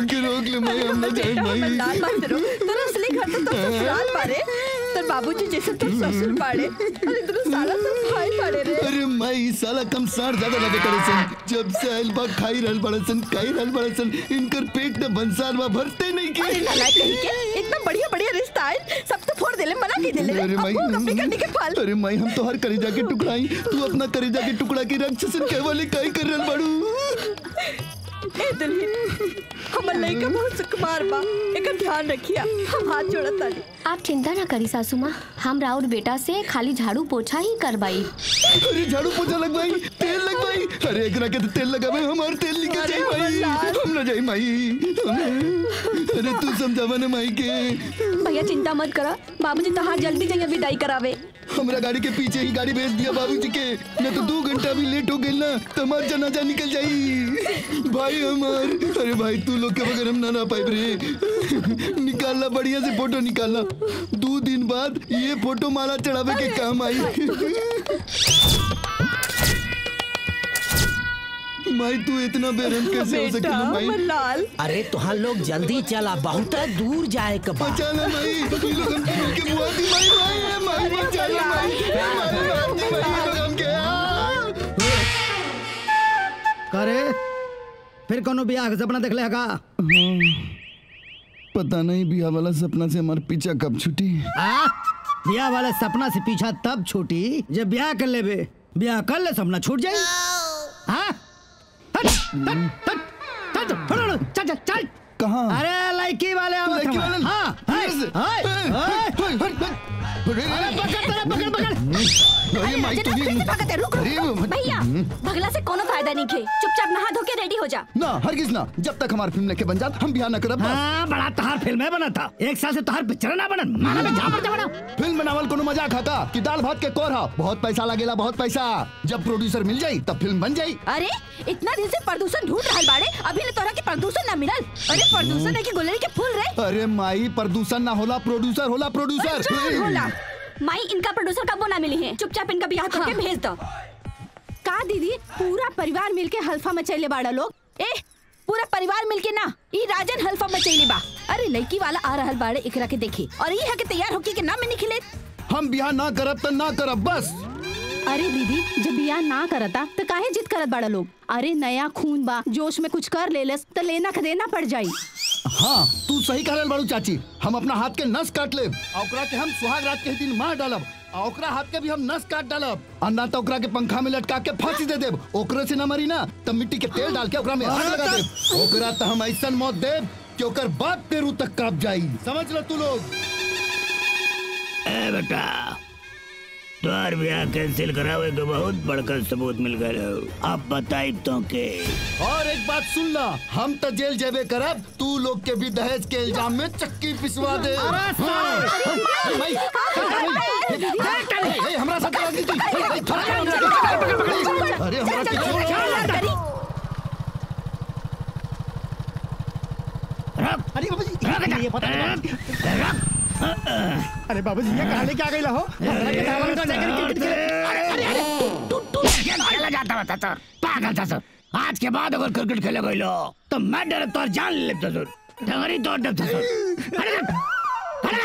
हमके रोक ले माई हम ना जाए बेटा माई हमर लाल मत रो तोर असली घर तो तोर ससुराल बारे तोर बाबूजी जैसे तोर ससुर बाड़े अरे तोर साला सब भाई बाड़े रे अरे माई साला कम सार ज्यादा लगे करे सन जब से आइल बा खाई रहल बड़े सन खाई रहल बड़े सन इनकर पेट में भंसार बा भरते नहीं अरे के नालायक कहीं के इतना बढ़िया बढ़िया रिश्ता है सब तो फोड़ देले मना की देले अरे माई अब अपनी करने के फल अरे माई हम तो हर करेजा के टुकड़ाई तू अपना करेजा के टुकड़ा की राक्षसन के वाले काई कर रहल बाड़ू ए दुल्हन हमर लइका बहुत सुकुमार बा एकर ध्यान रखिया हम हाथ जोड़त ताली आप चिंता ना करी सासू माँ हम राउर बेटा से खाली झाड़ू पोछा ही करवाई अरे झाड़ू पोछा लगवाई तेल लगवाई अरे एकरा के तो तेल लगावे हमार तेल निकल अरे जाई माई हमार हम ना जाई माई अरे तू समझावा ना माई के भैया चिंता मत करो बाबूजी तो हाँ जल्दी जाइए विदाई करावे हमरा गाड़ी के पीछे ही गाड़ी भेज दिया बाबूजी के न तो दो घंटा भी लेट हो गई ना तो हमार जनाजा निकल जाई भाई हमार अरे भाई तू लोग के बगैर हम ना ना पाइब रे निकालना बढ़िया से फोटो निकालना दो दिन बाद ये फोटो माला चढ़ावे के काम आई माई तू इतना बेरहम कैसे हो बेटा सकेला हमर माई लाल अरे तुहार लोग जल्दी चला बहुत दूर जाए के बा बचाना माई ये लोग हमके मिल के मुआ दी माई माई माई बचाना माई माई माई दी माई ये लोग हमके आ! करे फिर कोनो बियाह के सपना देख ले का पता नहीं बिया वाला सपना से हमारा पीछा कब छुटी आ? बियाह वाले सपना से पीछा तब छूटी जब ब्याह कर लेबे ब्याह कर ले सपना छूट जाई हाँ? हट, हट, हट, हट, हट, हट, चल चल चल कहाँ अरे लड़की वाले आवत लड़की हमार। वाले हाँ हाय, हाय, हाय। अरे पकड़ तेरा पकड़ पकड़ अरे माई जना, तुझे फिर से भागते, रुक, रुक। अरे वो- भैया भगला से कोनो फायदा नहीं खे चुपचाप नहा धो के रेडी हो जा ना हरगिज ना जब तक हमारी फिल्म लेके बन जात हम बिहार न करब बस। हाँ बड़ा तहार फिल्म बना था एक साल से तहार पिक्चर ना बनन माना में झापड़ झापड़ फिल्म बनावल कोनो मजाक खाता कि दाल भात के कोर हा बहुत पैसा लगेला बहुत पैसा जब प्रोड्यूसर मिल जाई तब फिल्म बन जाई अरे इतना दिन से प्रदूषण ढूंढ रहल बाड़े अभी ले तोरा के प्रदूषण ना मिलल अरे प्रदूषण है कि गुलरी के फूल रे अरे माई प्रदूषण ना होला प्रोड्यूसर होला प्रोड्यूसर अच्छा, होला माई इनका प्रोड्यूसर कब ना मिली है चुपचाप इनका ब्याह करके भेज दो का दीदी पूरा परिवार मिलके हल्फा मचैले बाड़ा लोग ए पूरा परिवार मिलके ना ई राजन हल्फा मचैले बा अरे लड़की वाला आ रहल बाड़े एकरा के देखे और ई है के तैयार होके के ना में निकले हम बिहार ना करब त ना करब बस अरे दीदी जब बियाह ना करता तो काहे जिद करत बाड़ा लोग अरे नया खून बा जोश में कुछ कर लेलस तो लेना के देना पड़ जाई हाँ तू सही कहल बाड़ू चाची हम अपना हाथ के नस काट लेब आ ओकरा के हम सुहाग रात के ही दिन मार डालब आ ओकरा हाथ के भी हम नस काट डालब आ ना तो ओकरा के पंखा में लटका के फांसी दे देब ओकरे से ना मरी ना तब मिट्टी के तेल डाल के ओकरा में आग लगा देब ओकरा तो हम ऐसन मौत देब कि ओकर बाप के रूह तक काप जाई समझ लो तू लोग ए बेटा तोहर ब्याह कैंसिल करावे के बहुत बड़का सबूत मिल गए अब बताई तो के और एक बात सुन ला हम तो जेल जेबे करब तू लोग के भी दहेज के इल्जाम में चक्की पिसवा दे हाँ। ए, भाई, ए, ए, ए, हमरा साथ लगी थी ए, ए, थोड़ा सा हमरा- अरे हमरा के छोड़ो अरे बाबू जी ये पता नहीं अरे बाबू जी ये कहानी क्या गई हो हमरा के दामन को जाकर क्रिकेट खेले खेला जाता बता तो पागल था सर आज के बाद अगर क्रिकेट खेले गई लो तो मैं डर तोर जान ले लेता सर डंगरी तोड़ देता सर अरे अरे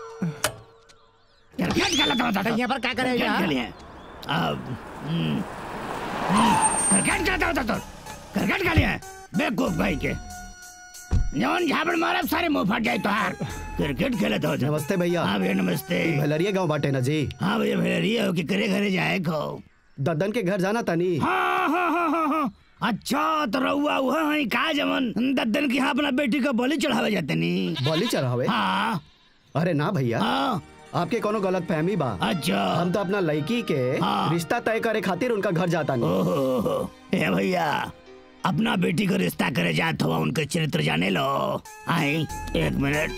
क्रिकेट खेला था बता यहाँ पर क्या करेगा? क्रिकेट खेलिए अब हम्म, हम्म, क्रिकेट खेलता होता तो क्रिकेट खेलिए बेवकूफ भाई के जौन झापड़ मारब सारे मुंह फट जाए तोहार क्रिकेट खेले तो नमस्ते भैया हाँ भैया नमस्ते भलरिया गांव बाटे ना जी हाँ भैया भैया हो कि करे घरे जाए खो दद्दन के घर जाना तनी हाँ हाँ हाँ हाँ हाँ अच्छा तो रहुआ वह है का जमन दद्दन की हाँ अपना बेटी का बलि चढ़ावे जाते नी बलि चढ़ावे हाँ अरे ना भैया हाँ आपके कोनो गलत फहमी बा अच्छा हम तो अपना लड़की के हाँ। रिश्ता तय करे खातिर उनका घर जाता नहीं ओहो ए भैया अपना बेटी का रिश्ता करे जात हुआ उनके चरित्र जाने लो आई एक मिनट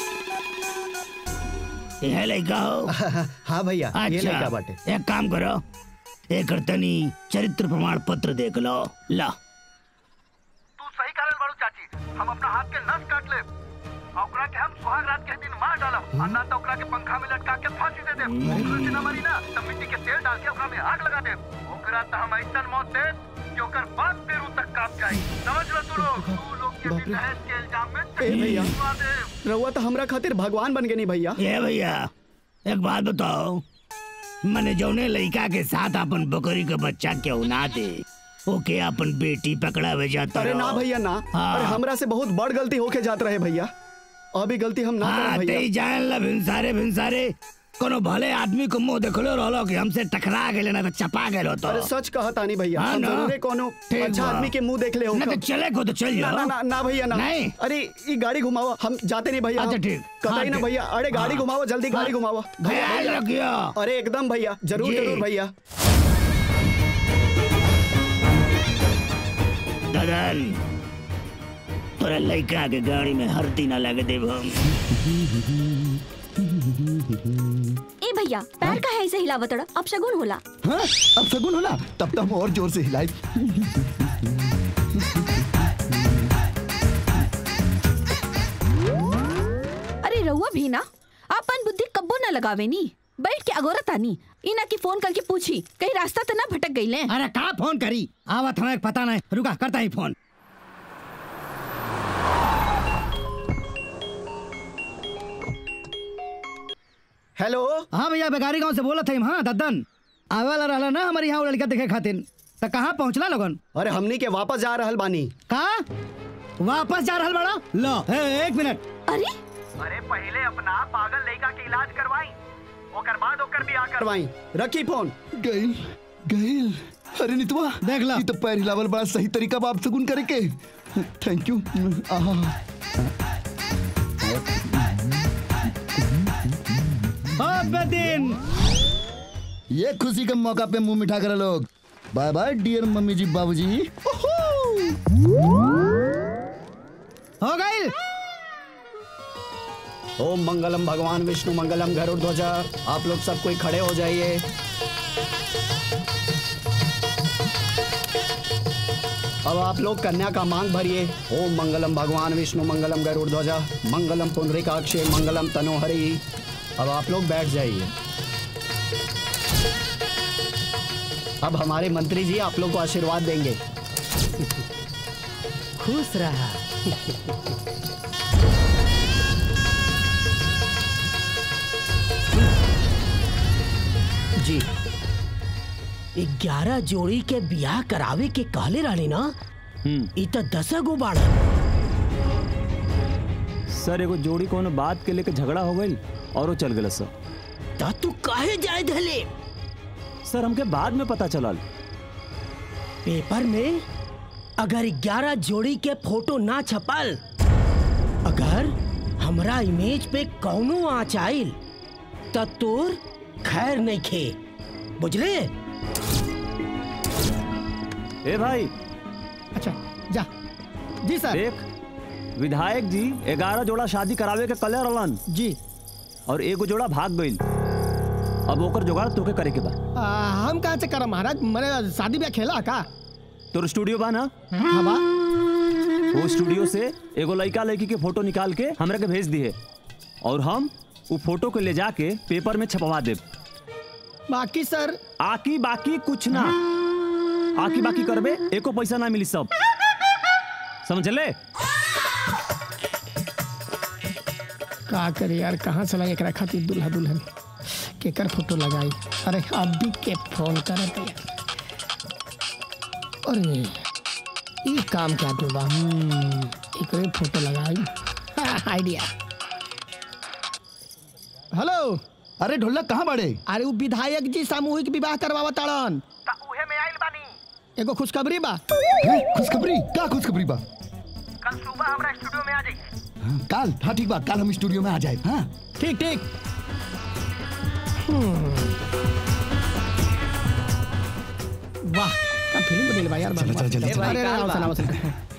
यह लड़का हो हाँ भैया ये लड़का अच्छा बाटे एक काम करो एक तनी चरित्र प्रमाण पत्र देख लो ला तू सही कहल बाड़ू चाची हम अपना हाथ के नस काट ले ओकरा के हम सुहाग रात के दिन मार डालब आ ना तो ओकरा के पंखा में लटका के फांसी दे देब ओकरे से ना मरी ना तब मिट्टी के तेल डाल के ओकरा में आग लगा देब ओकरा तो हम ऐसन मौत देब कि ओकर बाप के रूह तक काप जाई समझ लो तू लोग तू लोग बाप रे ए भैया रउआ तो हमरा खातिर भगवान बन गए नहीं भैया ये भैया एक बात बताओ मैंने जौने लड़का के साथ अपन बकरी का बच्चा क्यों ना दे ओके अपन बेटी पकड़ा भेजा अरे ना भैया ना हाँ। अरे हमरा से बहुत बड़ गलती होके जात रहे भैया अभी गलती हम ना हाँ करब ते भैया जान ला भिनसारे भिनसारे कोनो भले आदमी को मुंह देखलो रहलो कि हमसे टकरा गेले ना तो चपा गेलो तो अरे सच कहत आनी भैया हाँ हम ना। जरूरे कोनो ठीक अच्छा बा। आदमी के मुंह देख ले हो ना तो चले को तो चल ना जाओ ना ना ना भैया ना नहीं। अरे ये गाड़ी घुमाओ हम जाते नहीं भैया अच्छा, हम- ठीक। कतई हाँ, ना ठीक। भैया अरे गाड़ी हाँ। घुमाओ जल्दी गाड़ी हाँ। घुमाओ भैया ख्याल भैया। रखियो अरे एकदम भैया जरूर जी। जरूर भैया ददन तोरा लड़का के गाड़ी में हरती ना लगे देव हम ए भैया पैर का है ऐसे हिलावत रहा अब शगुन होला हाँ अब सगुन होला तब तो हम और जोर से हिलाई अरे रहुआ भी ना अपन बुद्धि कब्बो ना लगावे नी बैठ के अगोरत आनी इना की फोन करके पूछी कहीं रास्ता तो ना भटक गई ले अरे का फोन करी आवत हमें पता नहीं रुका करता ही फोन हेलो हाँ भैया बेगारी गांव से बोलत है हाँ दद्दन आवे वाला रहला ना हमारे यहाँ वो लड़का देखे खातिर तो कहाँ पहुँचला लोगन अरे हमनी के वापस जा रहल बानी का वापस जा रहल बड़ा लो ए, एक मिनट अरे अरे पहले अपना पागल लड़का के इलाज करवाई ओकर बाद ओकर भी आकर करवाई रखी फोन गइल गइल अरे नितवा देख ला। ये तो पैर हिलावल बड़ा सही तरीका बा आप सगुन करे के थैंक यू आहा अब दिन ये खुशी के मौका पे मुंह मिठा करे लोग बाय बाय डियर मम्मी जी बाबूजी हो गई ओम मंगलम भगवान विष्णु मंगलम गरुड़ ध्वजा आप लोग सब कोई खड़े हो जाइए अब आप लोग कन्या का मांग भरिए ओम मंगलम भगवान विष्णु मंगलम गरुड़ ध्वजा मंगलम पुंडरीकाक्षे मंगलम तनोहरि अब आप लोग बैठ जाइए अब हमारे मंत्री जी आप लोग को आशीर्वाद देंगे खुश रहा जी ग्यारह जोड़ी के बियाह करावे के कहले रहनी ना इ त दस गो बाड़ा सर एगो जोड़ी कोनो बात के लेके झगड़ा हो गई और वो चल गए सर त तू काहे जाए धले सर हमके बाद में पता चलल पेपर में अगर ग्यारह जोड़ी के फोटो ना छपल अगर हमरा इमेज पे कौनो आँच आइल त तोर खैर नहीं खे बुझले ए भाई अच्छा जा जी सर देख विधायक जी ग्यारह जोड़ा शादी करावे के कले रहलन जी और एगो जोड़ा भाग गईल अब ओकर जुगाड़ तोके करे के बा आ, हम कहाँ से करम महाराज मैंने शादी ब्याह खेला का तोर स्टूडियो बा ना हाँ बा वो स्टूडियो से एगो लड़का लड़की के फोटो निकाल के हमरा के भेज दिए और हम वो फोटो को ले जाके पेपर में छपवा देब बाकी सर आकी बाकी कुछ ना आकी बाकी करबे एको पैसा ना मिली सब समझले का करे यार कहाँ से लगे एकरा खातिर दुल्हा दुल्हन केकर फोटो लगाई अरे अभी के फोन करत यार अरे ई काम के आदमी बा हम्म, एकरे फोटो लगाई आइडिया हेलो अरे ढोलक कहाँ बाड़े अरे वो विधायक जी सामूहिक विवाह करवावा ताड़न ता उहे में आइल बानी एगो खुशखबरी बा हैं? खुशखबरी का खुशखबरी बा कल सुबह हमरा स्टूडियो में आ जाइए हाँ, काल हाँ ठीक बा काल हम स्टूडियो में आ जाए हाँ ठीक ठीक हम्म। वाह का फिल्म बनेल बा यार चलो, चलो, जल्दी, अरे, चलो। अरे, आओ, सुनाओ, सुनाओ।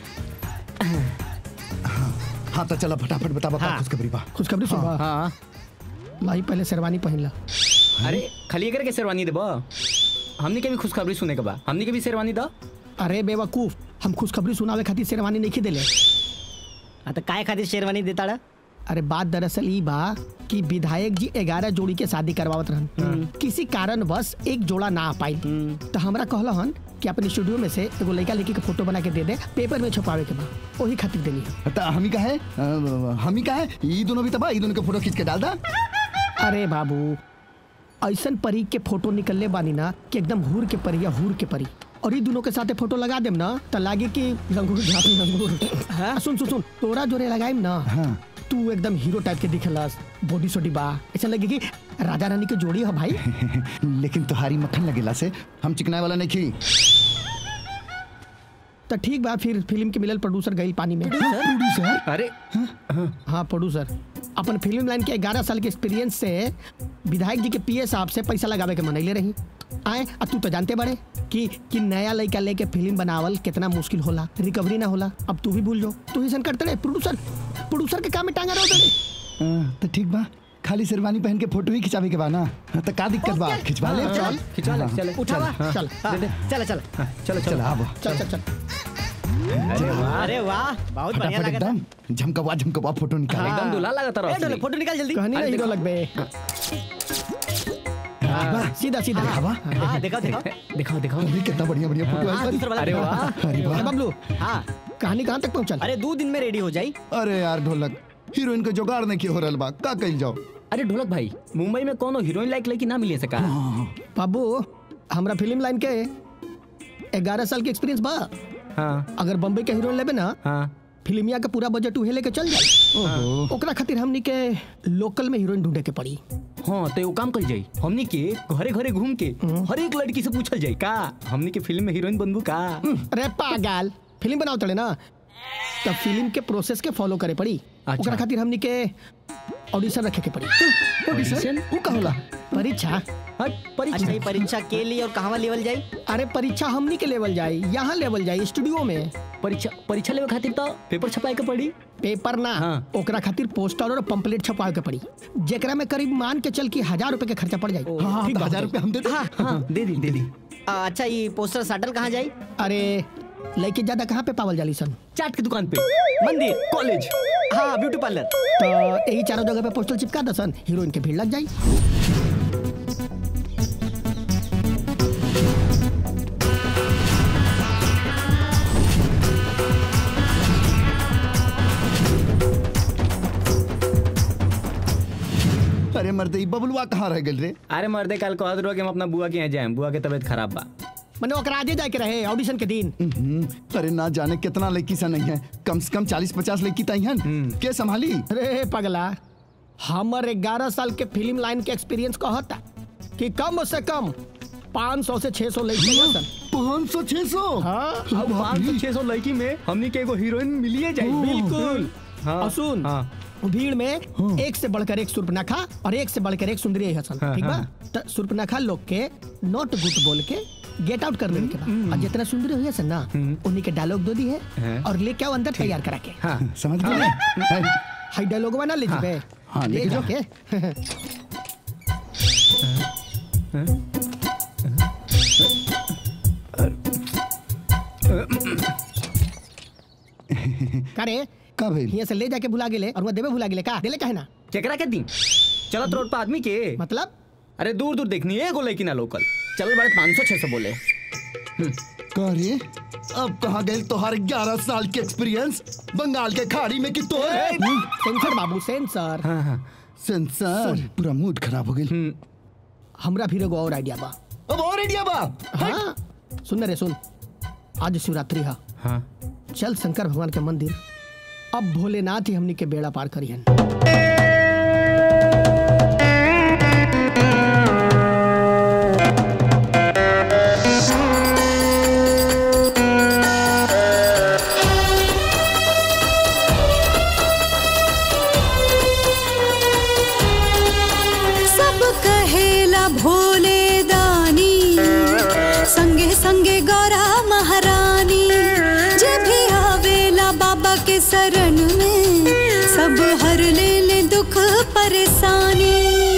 हाँ तो चला फटाफट बतावा का खुशखबरी बा खुशखबरी सुन हाँ भाई पहले शेरवानी पहन ला अरे खाली एकर के शेरवानी देबा हमनी के भी खुशखबरी सुने के बा हमनी के भी शेरवानी दा अरे बेवकूफ हम खुशखबरी सुनावे खातिर शेरवानी नहीं देले हाँ तो काय खातिर शेरवानी देता ड़ा अरे बात दरअसल ई बा कि विधायक जी ग्यारह जोड़ी के शादी करवावत रहन किसी कारण बस एक जोड़ा ना आ पाई तो हमरा कहलहन कि अपने स्टूडियो में से एगो लड़का लड़की के फोटो बना के दे दे पेपर में छपावे के बा वही खातिर देनी है त हमी का है अ, हमी का है ई दोनों भी तबा ई दोनों के फोटो खींच के डाल दा अरे बाबू ऐसन परी के फोटो निकलले बानी ना कि एकदम हूर के परी या हूर के परी और ई दोनों के साथे फोटो लगा देम ना त लागे कि लंगूर झापी लंगूर हाँ? सुन सुन सुन तोरा जोरे लगाइम ना हाँ। तू एकदम हीरो टाइप के दिखलस बॉडी सोडी बा ऐसा लगे कि राजा रानी के जोड़ी है भाई लेकिन तुम्हारी मक्खन लगेला से हम चिकनाए वाला नहीं खी तो ठीक बा फिर फिल्म के मिलल प्रोड्यूसर गई पानी में प्रोड्यूसर अरे हाँ प्रोड्यूसर अपन फिल्म लाइन के 11 साल के एक्सपीरियंस से विधायक जी के पीए साहब से पैसा लगावे के मनैले रही आए अब तू तो जानते बड़े कि कि नया लड़का लेके फिल्म बनावल कितना मुश्किल होला रिकवरी ना होला अब तू भी भूल जाओ तू ही सन करते रहे प्रोड्यूसर प्रोड्यूसर के काम में टांगा रहो अ, तो ठीक बा खाली शेरवानी पहन के फोटो ही खिंचावे के बा ना तो का दिक्कत बा खिंचवा ले चल खिंचा ले चल उठावा चल चल चल चलो चल आबो चल चल चल अरे वाह बहुत बढ़िया फटाफट लगा एकदम झमकवा झमकवा फोटो निकाल एकदम दूल्हा लगा ए, तरह डोले, फोटो निकाल जल्दी कहनी ना हीरो लगबे हाँ, सीधा सीधा हवा हाँ दिखाओ दिखाओ दिखाओ दिखाओ अरे कितना बढ़िया बढ़िया फोटो हाँ, है दूसरा वाला अरे दिखाओ। वाह अरे वाह अरे बबलू हाँ कहानी कहाँ तक पहुँचल अरे दो दिन में रेडी हो जाई अरे यार ढोलक हीरोइन के जुगाड़ नहीं की हो रहल बा का कइल जाओ अरे ढोलक भाई मुंबई में कोनो हीरोइन लायक लड़की ना मिले सका बाबू हमरा फिल्म लाइन के ग्यारह साल के एक्सपीरियंस बा हाँ अगर बम्बई के हीरोइन लेबे ना हाँ फिल्मिया का पूरा बजट उहे लेके चल जाए ओकरा खातिर हमनी के लोकल में हीरोइन ढूंढे के पड़ी हाँ तो एगो काम कर जाई हमनी के घरे घरे घूम के हर एक लड़की से पूछल जाई का हमनी के फिल्म में हीरोइन बनबू का अरे पागल फिल्म बनाओ तड़े ना तब फिल्म के प्रोसेस के फॉलो करे पड़ी अच्छा। ओकरा खातिर हमनी के ऑडिशन रखे के पड़ी ऑडिशन ऊ का होला परीक्षा हट अच्छा परीक्षा ये परीक्षा के लिए और कहाँ लेवल जाई अरे परीक्षा हमनी के लेवल जाई यहाँ लेवल जाई स्टूडियो में परीक्षा परीक्षा लेवे खातिर तो पेपर छपाए के पड़ी पेपर ना हाँ। ओकरा खातिर पोस्टर और पंपलेट छपावे के पड़ी जेकरा में करीब मान के चल की हजार रुपए के खर्चा पड़ जाई हाँ ठीक बा, हजार रुपये हम दे दे हाँ हाँ दे दी दे दी आ, अच्छा ये पोस्टर साटल कहाँ जाई अरे लड़के ज्यादा कहाँ पे पावल जाली सन चाट की दुकान पे मंदिर कॉलेज हाँ ब्यूटी पार्लर तो यही चारों जगह पे पोस्टर चिपका दसन हीरोइन के भीड़ लग जाई अरे मर्दे ई बबलुआ कहाँ रह गेल रे अरे मर्दे कल कहत रहो कि हम अपना बुआ के यहाँ जाए बुआ के तबीयत खराब बा मैंने ओकरा आजे जाके रहे ऑडिशन के दिन हम्म, अरे ना जाने कितना लड़की सा नहीं है कम से कम चालीस पचास लड़की तई हैं के संभाली अरे पगला हमर ग्यारह साल के फिल्म लाइन के एक्सपीरियंस कहता कि कम से कम 500 से 600 लड़की सन पाँच सौ छह सौ हाँ अब पाँच सौ छह सौ लड़की में हमनी के एगो हीरोइन मिलिए जाए बिल्कुल हाँ और सुन हाँ भीड़ में एक से बढ़कर एक सुर्पनखा और एक से बढ़कर एक सुंदरी हसन हाँ, ठीक बा हाँ। तो सुर्पनखा लोग के नॉट गुड बोल के गेट आउट कर लेने के बाद और जितना सुंदरी हुई है ना उन्हीं के डायलॉग दो दी है हाँ। और लेके आओ अंदर तैयार करा के हाँ समझ गए हाई डायलॉग बना ले जीबे हाँ, ले लेके जाओ। जाके करे का भइल यहाँ से ले जाके भुला गेले और वहाँ देवे भुला गेले का देले काहे ना केकरा के दी चलत रोड पर आदमी के मतलब अरे दूर दूर देखनी है एगो लड़की ना लोकल चल बड़े पाँच सौ छह सौ बोले का रे अब कहाँ गए तोहार ग्यारह साल के एक्सपीरियंस बंगाल के खाड़ी में कि तो सेंसर बाबू सेंसर हाँ हाँ सेंसर पूरा मूड खराब हो गई हमरा फिर एगो और आइडिया बा अब और आइडिया बा हाँ सुन रे सुन आज शिवरात्रि है हाँ चल शंकर भगवान के मंदिर अब भोलेनाथ ही हमनी के बेड़ा पार करियन सब कहेला भोले दानी संगे संगे गौरा महारानी जे भी आवेला बाबा के शरण में सब हर ले ले दुख परेशानी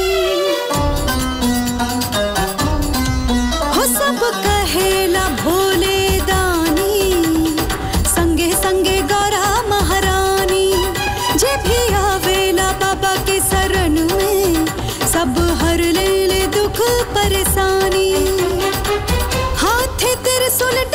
हो सब कहेला भोले दानी संगे संगे गौरा महारानी जे भी आवेला बाबा के शरण में सब हर ले ले दुख परेशानी हाथे त्रिशूल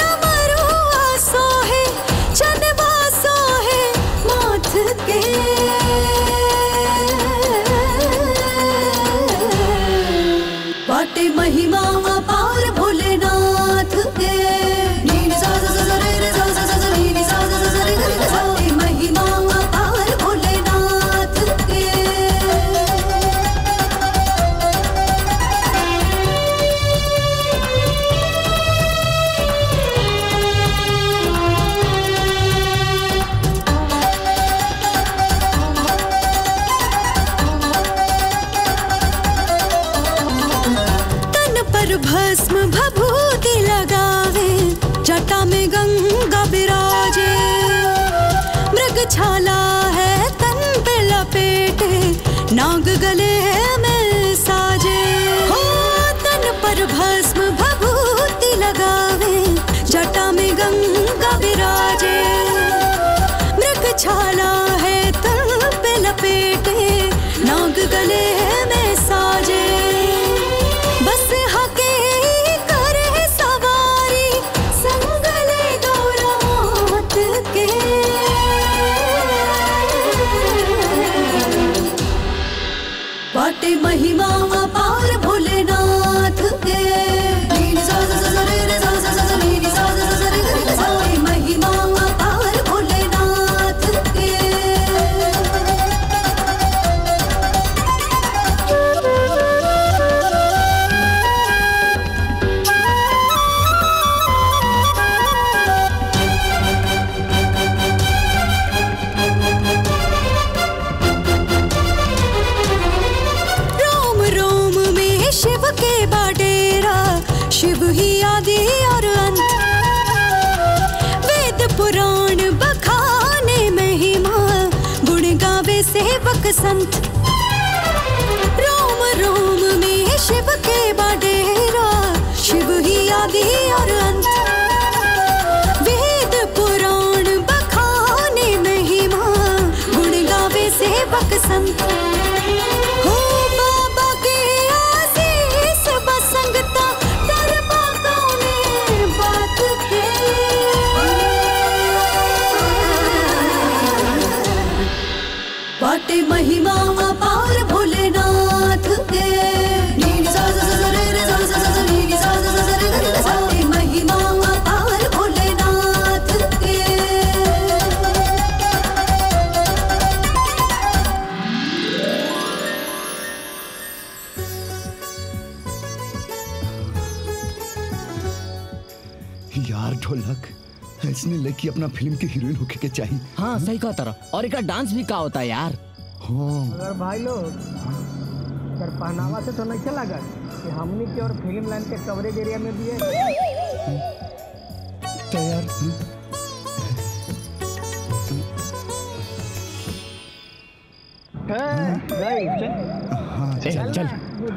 छाला है तन पे लपेटे नाग गले में साजे हो तन पर भस्म भभूति लगावे जटा में गंगा विराजे मृग छाला है तन पे लपेटे नाग गले में साजे बस हके करे सवारी संगले गौरात के बाटे महिमा अपार भोलेनाथ के नीनी सा सा सा सा रे रे सा सा सा सा नीनी सा सा सा सा रे रे रे सा। बाटे महिमा अपार भोलेनाथ के रोम रोम में शिव के बाडेरा शिव ही आदि और अंत वेद पुराण बखाने महिमा गुण गावे सेवक संत रोम रोम में शिव के बाडेरा शिव ही आदि और अंत वेद पुराण बखाने महिमा गुण गावे सेवक संत हो बाबा के आशीष बसंगता दरबा कौने बात के बाटे महिमा अपार भोलेनाथ के नीनी सा सा सा सा रे रे सा सा सा सा नीनी सा सा सा सा रे रे रे सा। बाटे महिमा अपार भोलेनाथ के यार ढोलक ऐसने लड़की अपना फिल्म की हीरोइन होके के चाहिए हाँ सही कहा तारा और एक डांस भी का होता है यार हाँ अगर भाई लोग सर पहनावा से तो नहीं लगत कि हमनी के और फिल्म लाइन के कवरेज एरिया में भी है तैयार हाँ चल चल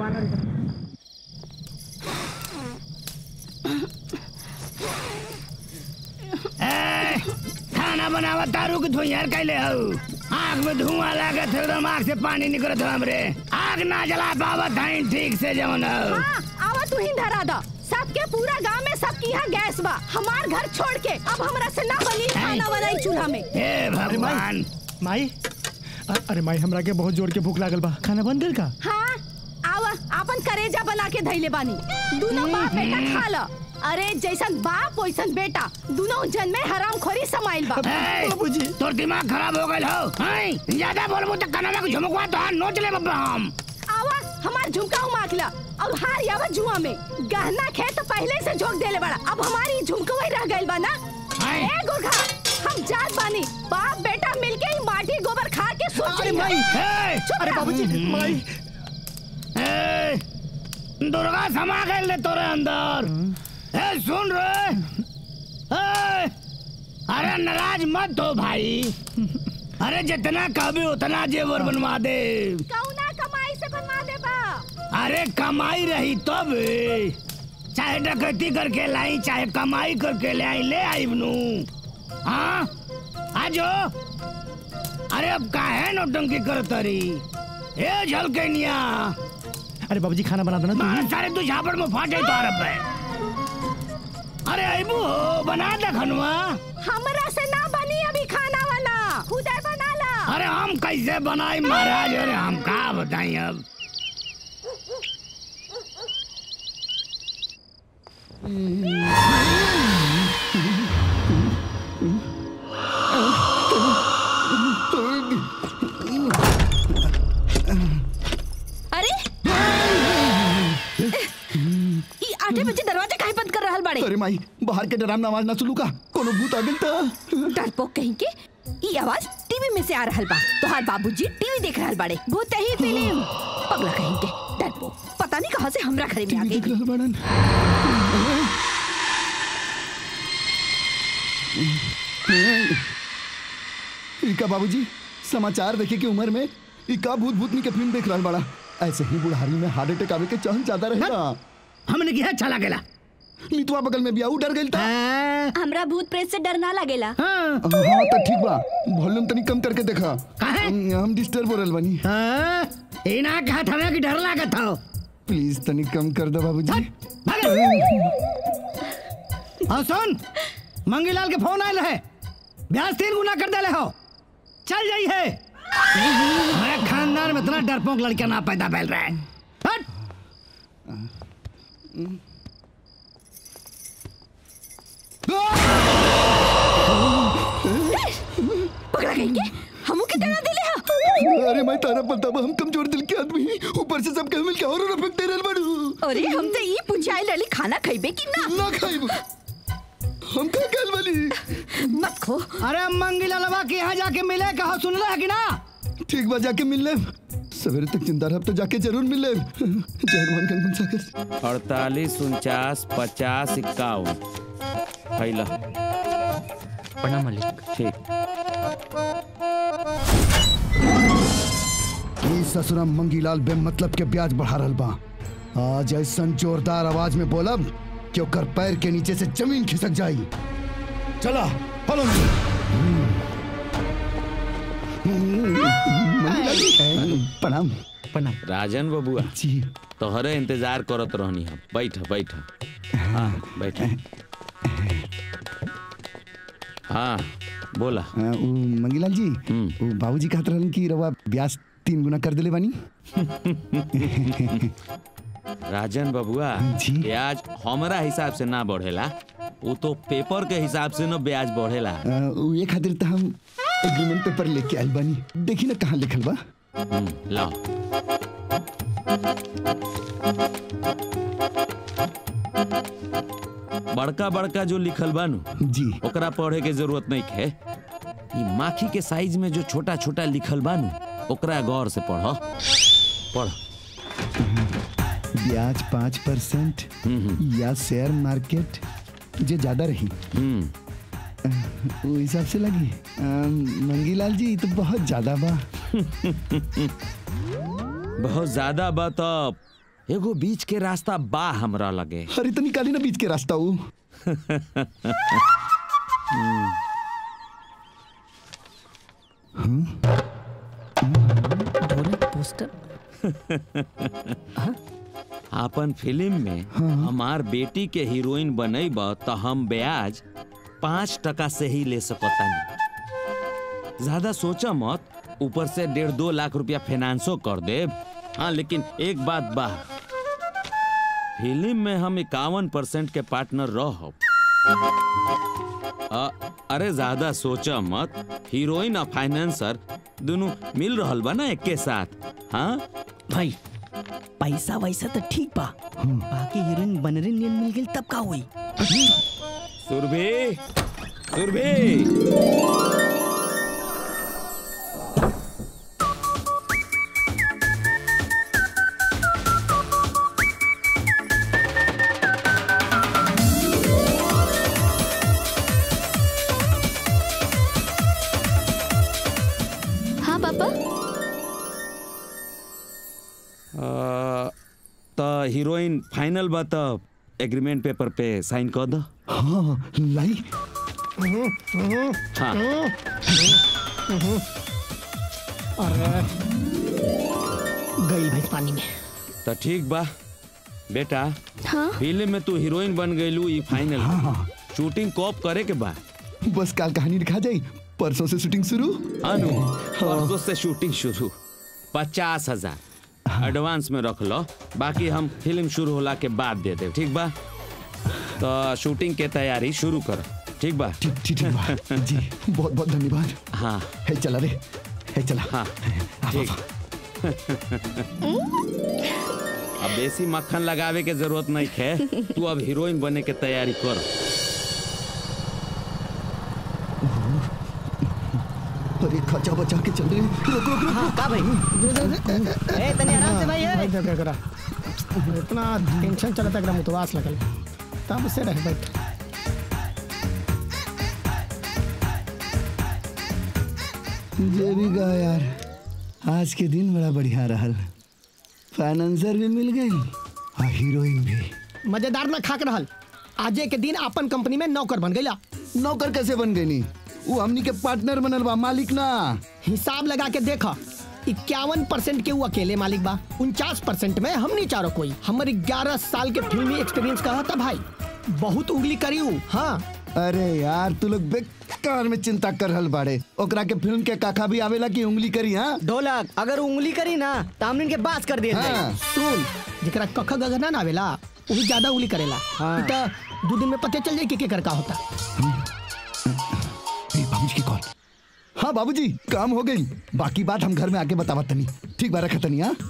ए, खाना बनावा तारू के धुइयार कैले हऊ आग में धुआं लागत है एकदम आग से पानी निकलत है हमरे आग ना जला पावत है ठीक से जवन हऊ हाँ, आवा तू ही धरा दा सबके पूरा गांव में सबकी यहाँ गैस बा हमार घर छोड़ के अब हमरा से ना बनी खाना बनाई चूल्हा में हे भगवान माई अ- अरे माई हमरा के बहुत जोर के भूख लागल बा खाना बन गइल का हाँ आवा अपन करेजा बना के धैले बानी दोनों बाप बेटा खा ल अरे जैसन बाप वैसन बेटा दोनों जन में हराम खोरी समाइल बा ए, तोर दिमाग खराब हो गइल हो हैं ज्यादा बोलबो त कनवा के झुमकवा तो नोच ले बब्बा हम आवा हमार झुमका उमाक ला अब हार यावा जुआ में गहना खेत पहले से झोंक देले बड़ा अब हमारी झुमकवा रह गइल बा ना ए गुरखा हम जात बानी बाप बेटा मिलके ही माटी गोबर खा के सोच अरे माई ए, अरे बाबूजी माई ए, दुर्गा समा गइल रे तोरे अंदर ए सुन रे ए, अरे नाराज मत हो भाई अरे जितना कहबे उतना जेवर बनवा दे कौना कमाई से बनवा दे बा अरे कमाई रही तब चाहे डकैती करके लाई चाहे कमाई करके ले आई ले आई बनू हाँ आजो अरे अब काहे नौटंकी करत रही ए झलकनिया अरे बाबूजी खाना बना दो ना मार तू सारे तू झापड़ में फाटे तो अरब है अरे अबू बना दे खनुआ हमरा से ना बनी अभी खाना वाला खुदे बना ला अरे हम कैसे बनाई महाराज अरे हम का बताई अब अरे ई आठे बजे दरवाजा काहे बंद कर रहल बाड़े अरे माई बाहर के डराम आवाज ना सुनू का कोनो भूत आ गेल त डरपोक कहीं के ई आवाज टीवी में से आ रहल बा तोहार बाबूजी टीवी देख रहल बाड़े भूत ही फिल्म पगला कहीं के डरपोक पता नहीं कहां से हमरा घरे में आ गई इका बाबूजी समाचार देखे की उम्र में इका भूत भूतनी के फिल्म देख रहा बड़ा ऐसे ही बुढ़ारी में हार्ट अटैक आवे के चांस ज्यादा रहेगा हमने किया चला गेला नीतुआ बगल में बिया उ डर गइल था हमरा भूत प्रेत से डर ना लगेला हाँ तो ठीक बा वॉल्यूम तनी कम करके देखा हम हम डिस्टर्ब हो रहल बानी हाँ ए ना कहा था कि डर लागत था प्लीज तनी कम कर दो बाबूजी हाँ सुन मंगीलाल के फोन आयल है ब्याज तीन गुना कर देले हो चल जाई है हमारे खानदान में इतना डरपोक लड़का ना पैदा फैल रहा है हट पकड़ा गई के हमू के डरा दिले हा अरे मैं तारा पता बा हम कमजोर दिल के आदमी ऊपर से सब कहे मिल के और और फेंक दे रहल बाड़ू अरे हम तो ई पूछाई लली खाना खइबे कि ना ना खाइब हम का कहल वाली मत खो अरे मंगीलालवा के यहाँ जाके मिले कहा सुन रहा है कि ना ठीक बा जाके मिल ले सवेरे तक जिंदा रह तो जाके जरूर मिल ले जय हनुमान गंगन सागर अड़तालीस उनचास पचास इक्यावन फैला प्रणाम मालिक ठीक ई ससुरा मंगीलाल बेमतलब के ब्याज बढ़ा रहल बा आज ऐसन जोरदार आवाज में बोलब कि ओकर पैर के नीचे से जमीन खिसक जाई चला फॉलो प्रणाम प्रणाम राजन बबुआ जी तोहरे इंतजार करत रहनी हम बैठ बैठ हाँ बैठ हाँ बोला हाँ, उ मंगीलाल जी उ बाबूजी कहत रहलन कि रवा ब्याज तीन गुना कर देले बानी राजन बबुआ ब्याज हमरा हिसाब से ना बढ़ेला वो तो पेपर के हिसाब से ना ब्याज बढ़ेला अ, उ ये खातिर त हम एग्रीमेंट पेपर लेके आइल बानी देखी ना कहाँ लिखल बा हम्म, लाओ बड़का बड़का जो लिखल बानू जी ओकरा पढ़े के जरूरत नहीं है ई माखी के साइज में जो छोटा छोटा लिखल बानू ओकरा गौर से पढ़ो पढ़ ब्याज पाँच परसेंट या शेयर मार्केट जे ज्यादा रही वो हिसाब से लगी अम, मंगीलाल जी ई तो बहुत ज्यादा बा बहुत ज्यादा बा तब एगो बीच के रास्ता बा हमरा लगे अरे तो निकाली ना बीच के रास्ता वो पोस्टर अपन फिल्म में हमार बेटी के हीरोइन बनैब तो हम ब्याज पाँच टका से ही ले सकतानी ज्यादा सोचा मत ऊपर से डेढ़ दो लाख रुपया फाइनेंसो कर देब हाँ लेकिन एक बात बा फिल्म में हम इक्यावन परसेंट के पार्टनर रह अरे ज्यादा सोचा मत हीरोइन और फाइनेंसर दोनों मिल रहल बा ना एक के साथ हाँ भाई पैसा वैसा तो ठीक बा बाकी हीरोइन बनरे नियन मिल गई तब का हुई सुरभि सुरभि हाँ पापा अ, त हीरोइन फाइनल बा त एग्रीमेंट पेपर पे साइन कर दो हाँ लाई हाँ अरे गई भाई पानी में त ठीक बा बेटा हाँ फिल्म में तू हीरोइन बन गईलू ई फाइनल शूटिंग कब करे के बा बस काल कहानी दिखा जाई परसों से शूटिंग शुरू अनु परसों से शूटिंग शुरू पचास हजार एडवांस में रख लो बाकी हम फिल्म शुरू होला के बाद दे दे ठीक बा तो शूटिंग के तैयारी शुरू कर ठीक बा ठीक ठीक ठीक बा जी बहुत बहुत धन्यवाद हाँ है चला रे है चला हाँ ठीक अब बेसी मक्खन लगावे के जरूरत नहीं है तू अब हीरोइन बने के तैयारी कर अरे खचा बचा के चल रहे रुक रुक रुक का भाई ए तने आराम से भाई ए भाई देख करा इतना टेंशन चलता एकदम उतवास लगल तब से रह बैठ जे भी कहा यार आज के दिन बड़ा बढ़िया रहल फाइनेंसर भी मिल गई और हीरोइन भी मजेदार ना खाक रहल आजे के दिन अपन कंपनी में नौकर बन गईला नौकर कैसे बन गई नी वो हमनी के पार्टनर बनल बा मालिक ना हिसाब लगा के देखा इक्यावन परसेंट के वो अकेले मालिक बा उनचास परसेंट में हमनी चारों कोई हमारे ग्यारह साल के फिल्मी एक्सपीरियंस कहा था भाई बहुत उंगली करी हूँ हाँ अरे यार तू लोग बेकार में चिंता कर रहल बाड़े ओकरा के फिल्म के काका भी आवेला की उंगली करी हाँ ढोलक अगर उंगली करी ना तो हमने के बात कर दिया हाँ। सुन जरा कख गगना ना आवेला वही ज्यादा उंगली करेला हाँ। इ त दो दिन में पता चल जाए कि केकर का होता बाबूजी की कॉल हाँ बाबूजी काम हो गई बाकी बात हम घर में आके बतावा तनी ठीक बा रखा तनी हाँ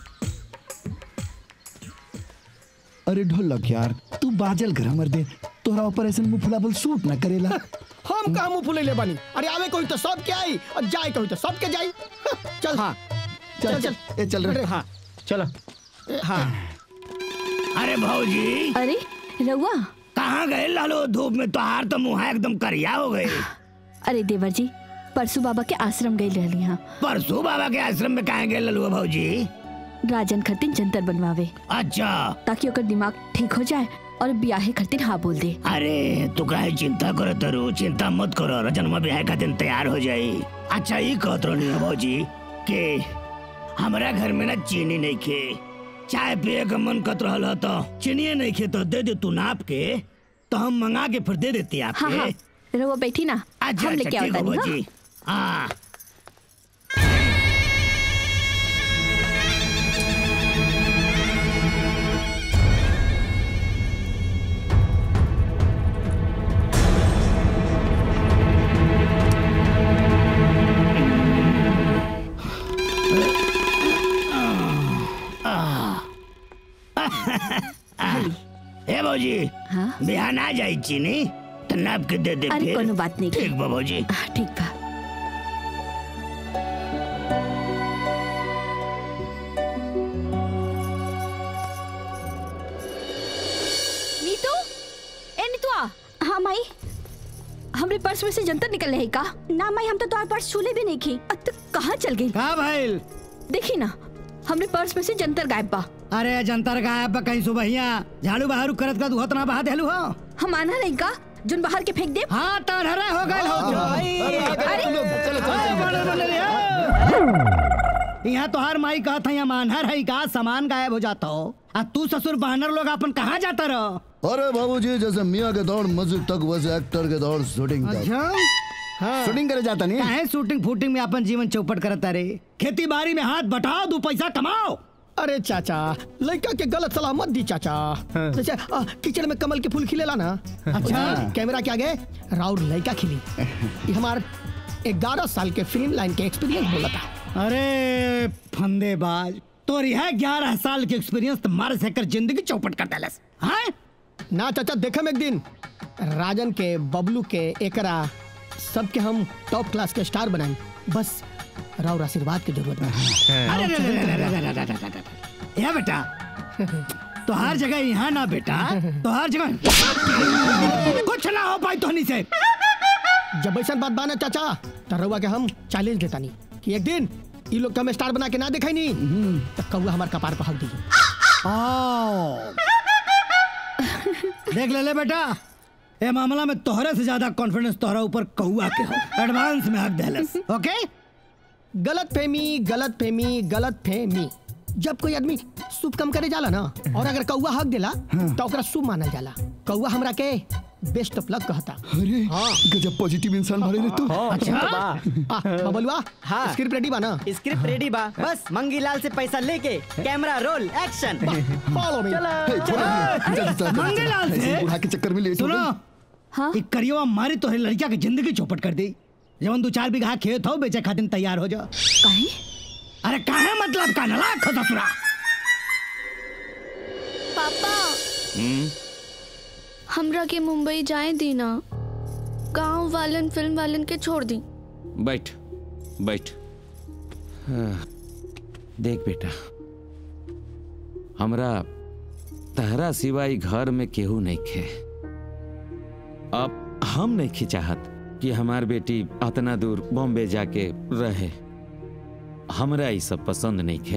अरे ढोलक यार तू बाजल घर मर दे तोरा ऊपर ऐसे मुंह फुलाबल सूट ना करेला हम कहा मुंह फुले ले बानी अरे आवे कोई तो सब के आई और जाए कोई तो सब के जाई चल हाँ चल चल ए चल रे हाँ चलो हाँ अरे भौजी अरे रउआ कहाँ गए लालो धूप में तोहार तो मुँह एकदम करिया हो गए अरे देवर जी परसू बाबा के आश्रम गई रहली हाँ परसों बाबा के आश्रम में कहाँ गए ललुआ भौजी राजन खतिन जंतर बनवावे अच्छा ताकि ओकर दिमाग ठीक हो जाए और ब्याहे खातिर हाँ बोल दे अरे तू काहे चिंता करो तरू चिंता मत करो रजनमा ब्याह का दिन तैयार हो जाई अच्छा ये कहत रही भौजी के हमारा घर में ना चीनी नहीं खे चाय पिए का मन कत रहल ह तो चीनी नहीं खे तो दे दे तू नाप के तो हम मंगा के फिर दे देती आपके हाँ हाँ रउआ बैठी ना अच्छा हम अच्छा लेके ठीक आवता हो हाँ? भौजी हाँ ए भौजी हाँ बिहान आ जाई चीनी तो नाप के दे दे अरे फिर। कोनो बात नहीं ठीक बा भौजी ठीक बा नीतू ए नीतुआ हाँ माई हमरे पर्स में से जंतर निकल रहे का ना माई हम तो तुम्हारे पर्स छूले भी नहीं की अब तो कहाँ चल गई हाँ भाई देखी ना हमरे पर्स में से जंतर गायब बा अरे जनतर गायब बा कहीं सुबहिया झाड़ू बहारू करत का दुहत ना बहा देलू हो हम आना नहीं का जुन बाहर के फेंक दे हाँ तड़हरा हो गए हो यहाँ तोहार माई कहत है मानहर है का सामान गायब हो जाता हो आ तू ससुर बहनर लोग अपन कहाँ जाता रहो अरे बाबूजी जैसे मियाँ के दौड़ मस्जिद तक वैसे एक्टर के दौड़ शूटिंग तक हाँ शूटिंग करे जाता नहीं काहे शूटिंग फूटिंग में अपन जीवन चौपट करता रे खेती बाड़ी में हाथ बटाओ दो पैसा कमाओ अरे चाचा लड़का के गलत सलाह मत दी चाचा जैसे आ, किचन में कमल के फूल खिलेला ना अच्छा कैमरा के आगे राउर लड़का खिली ये हमार ग्यारह साल के फिल्म लाइन के एक्सपीरियंस बोला था अरे फंदेबाज तो यह ग्यारह साल के एक्सपीरियंस तुम्हारे से कर जिंदगी चौपट कर डालस हाँ ना चाचा देखम एक दिन राजन के बबलू के एकरा सबके हम टॉप क्लास के स्टार बनाए बस राउर आशीर्वाद की जरूरत है अरे रे रे रे रे रे रे रे रे रे। या बेटा तो हर जगह यहाँ ना बेटा तो हर जगह कुछ ना हो पाई तोहनी से जब ऐसा बात बाना चाचा तो रउआ के हम चैलेंज देता नहीं कि एक दिन ये लोग के हम स्टार बना के ना दिखाई नहीं तो कौआ हमारे कपार पर हक दीजिए देख ले ले बेटा ए मामला में तोहरे से ज्यादा कॉन्फिडेंस तोहरा ऊपर कौआ के हो एडवांस में हक देलस ओके गलत फहमी गलत फहमी गलत फहमी जब कोई आदमी शुभ काम करे जाला ना और अगर कौआ हक देला तो ओकरा शुभ मानल जाला कौआ हमरा के बेस्ट ऑफ लक कहता अरे गजब पॉजिटिव इंसान भरे रे तू अच्छा आ, बबलुआ हाँ। स्क्रिप्ट रेडी बा ना स्क्रिप्ट रेडी बा बस मंगीलाल से पैसा लेके camera roll action follow me हे, छोड़ो नहीं, जल्दी चल, जल्दी चल। मंगीलाल से? ऐसे बूढ़ा के चक्कर में लेट हो सुनो गई। हाँ एक करियो मारी तोहरे लड़किया के जिंदगी चौपट कर दी जवन दो चार बीघा खेत हो बेचे खातिर तैयार हो जा काहे अरे काहे मतलब का नलायक हो ससुरा पापा हमरा के मुंबई जाए दी ना गांव वालन फिल्म वालन के छोड़ दी बैठ बैठ हाँ, देख बेटा हमरा तहरा सिवाय घर में केहू नहीं खे अब हम नहीं चाहत कि हमार बेटी अतना दूर बॉम्बे जाके रहे हमरा ई सब पसंद नहीं खे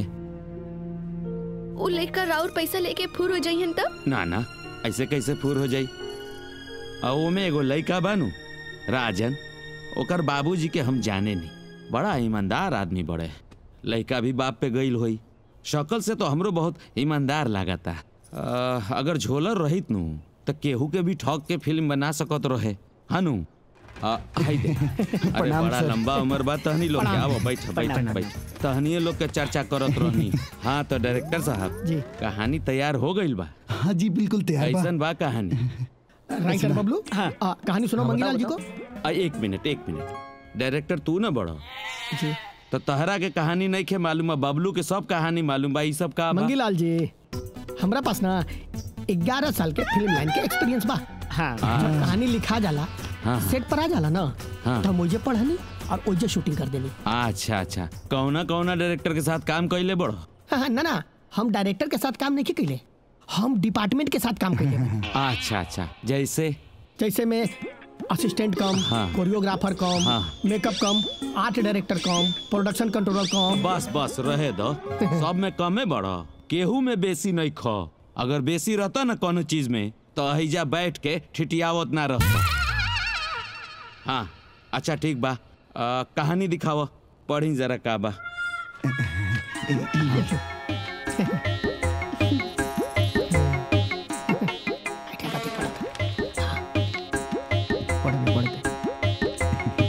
उ लड़का राउर पैसा लेके फुर हो जाइहन तब ना ना ऐसे कैसे फूर हो जाई आ ओमे एगो लइका बानू राजन ओकर बाबूजी के हम जाने नहीं बड़ा ईमानदार आदमी बड़े लइका भी बाप पे गईल होई शक्ल से तो हमरो बहुत ईमानदार लागता आ, अगर झोलर रहित नु तो केहू के भी ठग के फिल्म बना सकत रहे हनु आ, हाय दे अरे प्रणाम, बड़ा सर। लंबा उम्र बा तहनी लोग के प्रणाम। आओ बैठ बैठ प्रणाम। बैठ तहनिए लोग के चर्चा करत रहनी हाँ तो डायरेक्टर साहब जी। कहानी तैयार हो गईल बा हाँ जी बिल्कुल तैयार बा ऐसन बा कहानी राइटर बबलू हाँ कहानी सुनो मंगीलाल जी को आ, एक मिनट एक मिनट डायरेक्टर तू ना बड़ो जी तो तहरा के कहानी नहीं खे मालूम है बबलू के सब कहानी मालूम बा ई सब का बा? मंगीलाल जी हमरा पास ना ग्यारह साल के फिल्म लाइन के एक्सपीरियंस बा हाँ हाँ। जब कहानी लिखा जाला हाँ। सेट पर आ जाला ना हाँ। तो मुझे पढ़नी और ओजे शूटिंग कर देनी अच्छा अच्छा कौना कौना डायरेक्टर के साथ काम कैले बड़ो हाँ, हाँ, ना ना हम डायरेक्टर के साथ काम नहीं कैले हम डिपार्टमेंट के साथ काम कैले अच्छा अच्छा जैसे जैसे में असिस्टेंट कम हाँ। कोरियोग्राफर कम हाँ। Makeup cum art director cum production controller cum बस बस रहे दो सब में कमे बड़ो केहू में बेसी नहीं खो अगर बेसी रहता ना कोनो चीज में तो अहिजा बैठ के ठिठियावत ना रहता हाँ अच्छा ठीक बा आ, कहानी दिखाव पढ़ी जरा का बा पढ़ दे पढ़ दे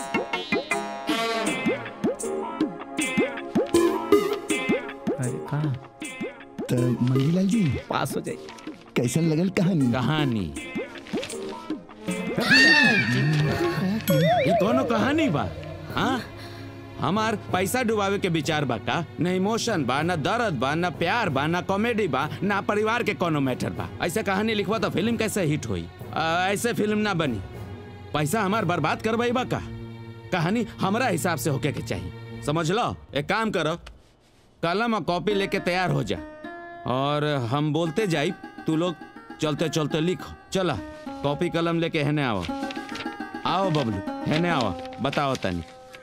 अरे कहाँ तो मंगीलाल जी पास हो जाए कैसन लगल कहानी कहानी ये कोनो कहानी बा हाँ हमार पैसा डुबावे के विचार बा का न इमोशन बा न दर्द बा न प्यार बा न कॉमेडी बा न परिवार के कोनो मैटर बा ऐसे कहानी लिखवा तो फिल्म कैसे हिट हुई आ, ऐसे फिल्म ना बनी पैसा हमार बर्बाद करवाई बा का कहानी हमरा हिसाब से होके के चाहिए समझ लो एक काम करो कलम और कॉपी लेके तैयार हो जा और हम बोलते जाई तू लोग चलते चलते लिखो चला कॉपी कलम लेके हेने आओ आओ बबलू हेने आओ बताओ तनी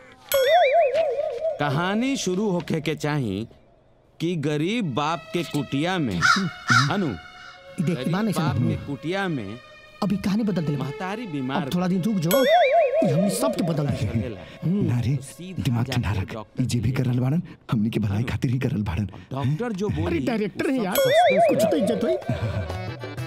कहानी शुरू होके के चाही कि गरीब बाप के कुटिया में अनु देख गरीब माने बाप समझ के कुटिया में अभी कहानी बदल दिले महतारी बीमार अब थोड़ा दिन रुक जो ये हमने सब के बदल दिए ना रे दिमाग ठंडा रख ई जे भी करल बाड़न हमनी के भलाई खातिर ही करल बाड़न डॉक्टर जो अरे बोली डायरेक्टर है यार कुछ तो इज्जत हुई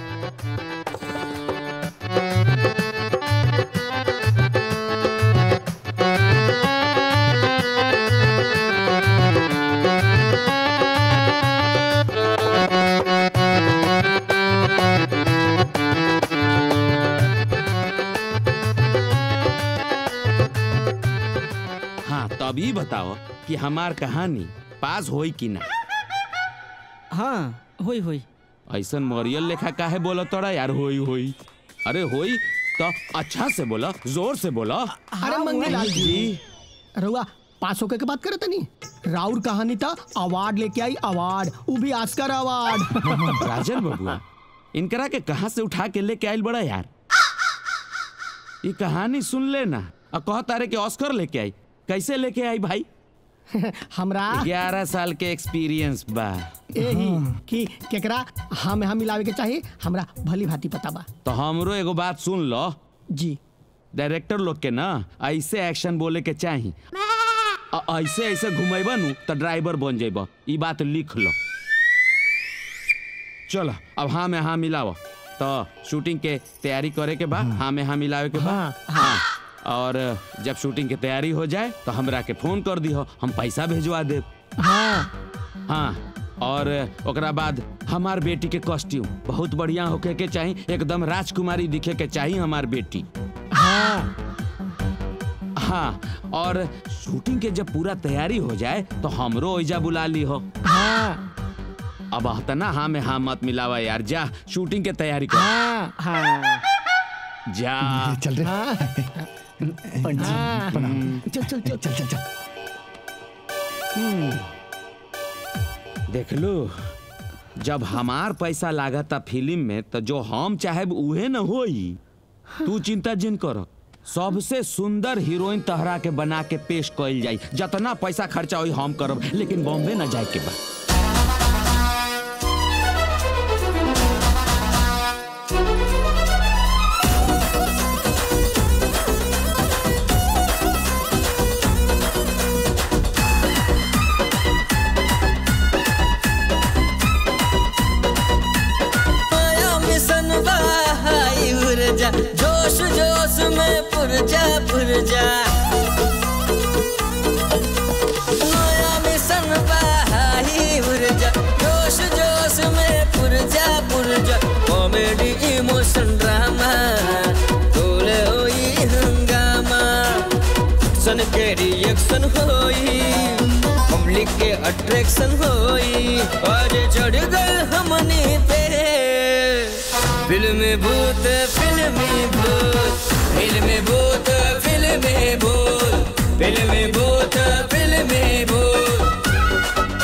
हाँ तब ई बताओ कि हमार कहानी पास होई कि ना हाँ होई होई ऐसन मरियल लेखा काहे बोला तोड़ा यार होई होई अरे होई तो अच्छा से बोला जोर से बोला अरे मंगीलाल जी रउआ पास होके के बात करे तनी राउर कहानी था अवार्ड लेके आई अवार्ड वो भी ऑस्कर अवार्ड राजन बबुआ इनकरा के कहाँ से उठा के लेके आइल बड़ा यार ये कहानी सुन लेना और कह तारे के ऑस्कर लेके आई कैसे लेके आई भाई हमरा ग्यारह साल के एक्सपीरियंस बा यही कि केकरा हम हम मिलावे के चाहिए हमरा भली भांति पता बा तो हमरो एगो बात सुन लो जी डायरेक्टर लोग के ना ऐसे एक्शन बोले के चाही अ- ऐसे ऐसे घुमेबा नु तो ड्राइवर बन जेबा ई बात लिख लो चलो अब हाँ में हाँ मिलाओ तो शूटिंग के तैयारी करे के बाद हाँ में हाँ मिलावे के बाद हाँ और जब शूटिंग की तैयारी हो जाए तो हमरा के फोन कर दिहो हम पैसा भेजवा देब हाँ हाँ और ओकरा बाद हमार बेटी के कॉस्ट्यूम बहुत बढ़िया होके के चाही एकदम राजकुमारी दिखे के चाही हमार बेटी हाँ हाँ और शूटिंग के जब पूरा तैयारी हो जाए तो हमरो ओइजा बुला ली हो हाँ अब ना हाँ में हाँ मत मिलावा यार जा शूटिंग के तैयारी कर हाँ हाँ जा चल रे हाँ। चल चल चल चल चल चल देख लो जब हमार पैसा लागता फिल्म में तो जो हम चाहे उहे न होई तू चिंता जिन कर सबसे सुंदर हीरोइन तहरा के बना के पेश कइल जाई जितना पैसा खर्चा होई हम करब लेकिन बॉम्बे ना जाए के बा माया मिशन बहाई ऊर्जा जोश जोश में पुरजा पुरजा माया मिशन बहाई ऊर्जा जोश जोश में पुरजा पुरजा कॉमेडी इमोशन ड्रामा तोले होई हंगामा सन के रिएक्शन होई पब्लिक के अट्रैक्शन होई और चढ़ गए हमने पे फिल्म भूत फिल्मी भूत फिल्म भूत फिल्म भूत फिल्म भूत फिल्म भूत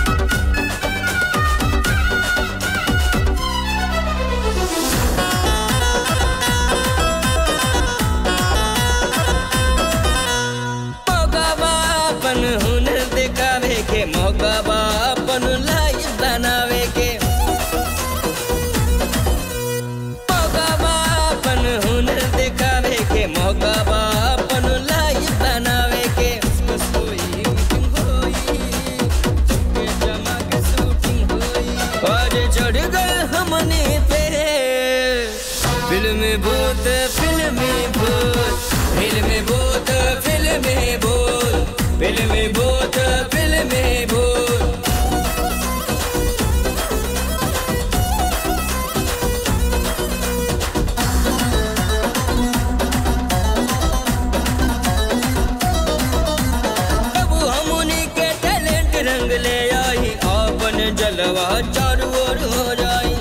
मौका बा अपन हुनर दिखावे के मौका बा अपन लाइफ बनावे के मौका बा अपन हुनर दिखावे के मौका बा अपन लाइफ बनावे के बस कोई मीटिंग होई चुपके जमा के शूटिंग होई और चढ़ गए हमने पे फिल्म भूत फिल्मी भूत फिल्म भूत फिल्म भूत फिल्म भूत फिल्म भूत अब हमनी के टैलेंट रंग ले आई अपन जलवा चारों ओर हो जाई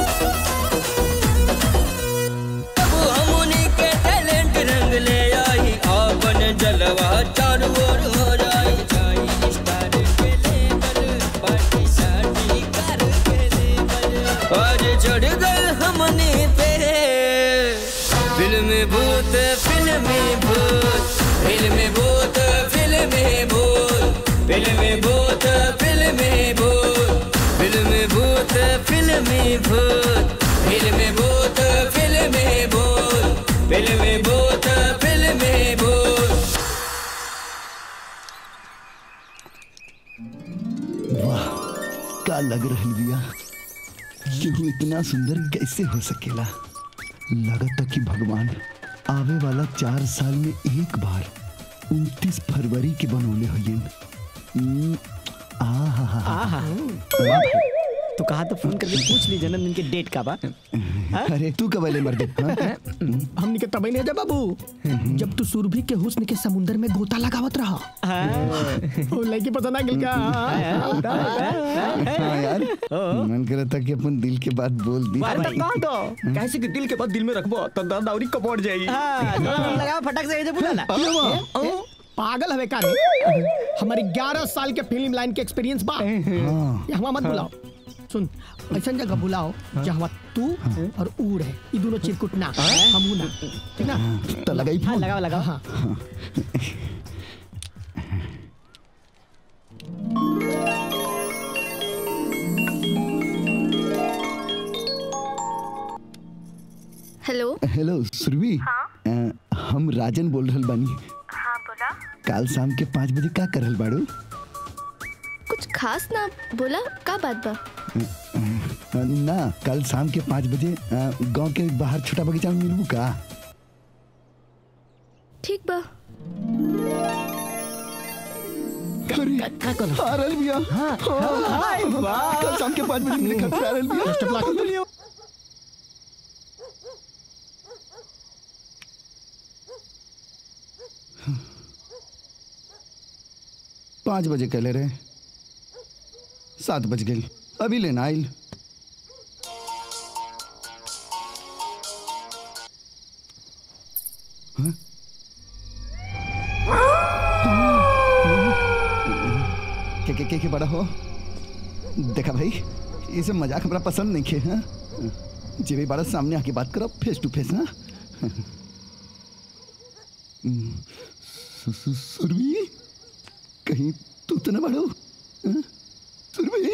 अब हमनी के टैलेंट रंग ले आई अपन जलवा चारों ओर हो जाई जाई स्टार के लेवल पार्टी शादी कर के लेवल आज चढ़ गए हमनी पे फिल्म भूत फिल्मी भूत फिल्म भूत फिल्मी भूत फिल्म भूत फिल्मी भूत फिल्म भूत फिल्मी भूत फिल्म भूत फिल्मी भूत फिल्म भूत फिल्मी भूत वाह का लग रहल बिया केहू इतना सुंदर कैसे हो सकेला लगता कि भगवान आवे वाला चार साल में एक बार 29 फरवरी के बनौले हलियन हम्म, आहा आहा तो कहा तो फोन करके पूछ ली जन्मदिन के डेट का बा अरे तू कब ले मर्दे हाँ? हमनी के तबे नहीं जा बाबू जब तू सुरभि के हुस्न के समुंदर में गोता लगावत रहा ओ लड़की पसंद आ गई का हाँ यार मन कर था कि अपन दिल के बात बोल दी अरे तो कह दो कैसे कि दिल के बाद दिल में रखबो तो दर्द और कपड़ जाई लगा फटक से ऐसे बुला ना पागल हवे का रे हमारी 11 साल के फिल्म लाइन के एक्सपीरियंस बा यहाँ मत बुलाओ सुन ऐसा जगह बुलाओ जहाँ तू और ऊड़ है ये दोनों चिरकुट ना हम ना ठीक ना तो लगाई हाँ लगाओ लगाओ हाँ हेलो हेलो सुरभि अ, हम राजन बोल रहल बानी हाँ बोला काल शाम के पाँच बजे का करल बाड़ू कुछ खास ना बोला का बात बा अ, ना कल शाम के पाँच बजे अ, गांव के बाहर छोटा बगीचा में मिलबू का ठीक बा का कल आ रहल बिया हां हाय, वाह। कल शाम के पाँच बजे मिले खातिर आ रहल बिया बेस्ट ऑफ लक पाँच बजे कहले रहे सात बज गई अभी लेना आइल हाँ? के के के के बड़ा हो देखा भाई ये सब मजाक हमरा पसंद नहीं खे हाँ जे भी बड़ा सामने आके बात करो फेस टू फेस हाँ हम्म, सु- सु- सुरभि कहीं तू तो न बड़ो हाँ? सुरभि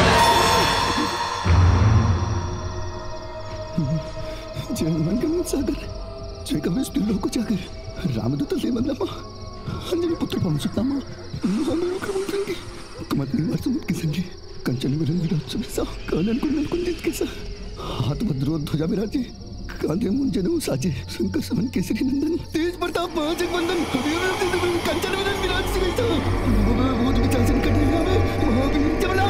जय हनुमान गमन सागर जय कवेश लोक जागर रामदूत लेमल्लम अंजनी पुत्र पवन सुतनामा महामेरु क्रमंतंगी कुमत निवार समुद्र की संगी कंचन विरंग विराट सुबेसा कानन कुंडल कुंदित केसा हाथ भद्रो ध्वजा विराजे कांधे मुंजन साजे शंकर समन केसरी नंदन तेज प्रताप महाजग वंदन कंचन विरंग विराट सुबेसा भूत विचासन कटिया में महावीर जबला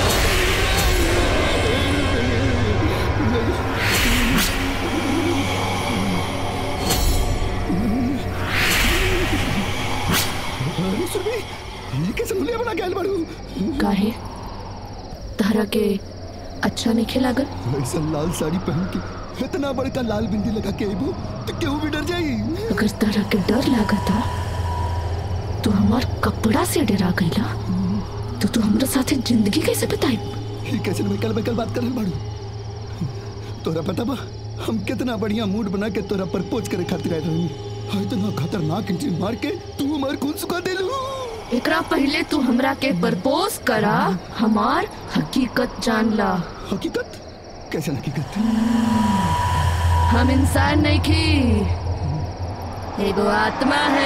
अरे सुरभि ये कैसे मुलिया बना के आइल बाड़ू काहे तहरा के अच्छा नहीं खिलागल ऐसा लाल साड़ी पहन के इतना बड़का लाल बिंदी लगा के आइबो तो केहू भी डर जाई अगर तहरा के डर लागता तो हमार कपड़ा से डरा गईला तो तू हमरा साथे जिंदगी कैसे बिताई ये कैसे बेकल बेकल बात कर रहे बाड़ू तोरा पता बा हम कितना बढ़िया मूड बना के तोरा प्रपोज करे खातिर आए रहनी हाँ इतना खतरनाक एंट्री मार के तू हमार खून सुखा देलू एकरा पहले तू हमरा के प्रपोज करा हमार हकीकत जान ला हकीकत कैसे हकीकत हम इंसान नहीं की एगो आत्मा है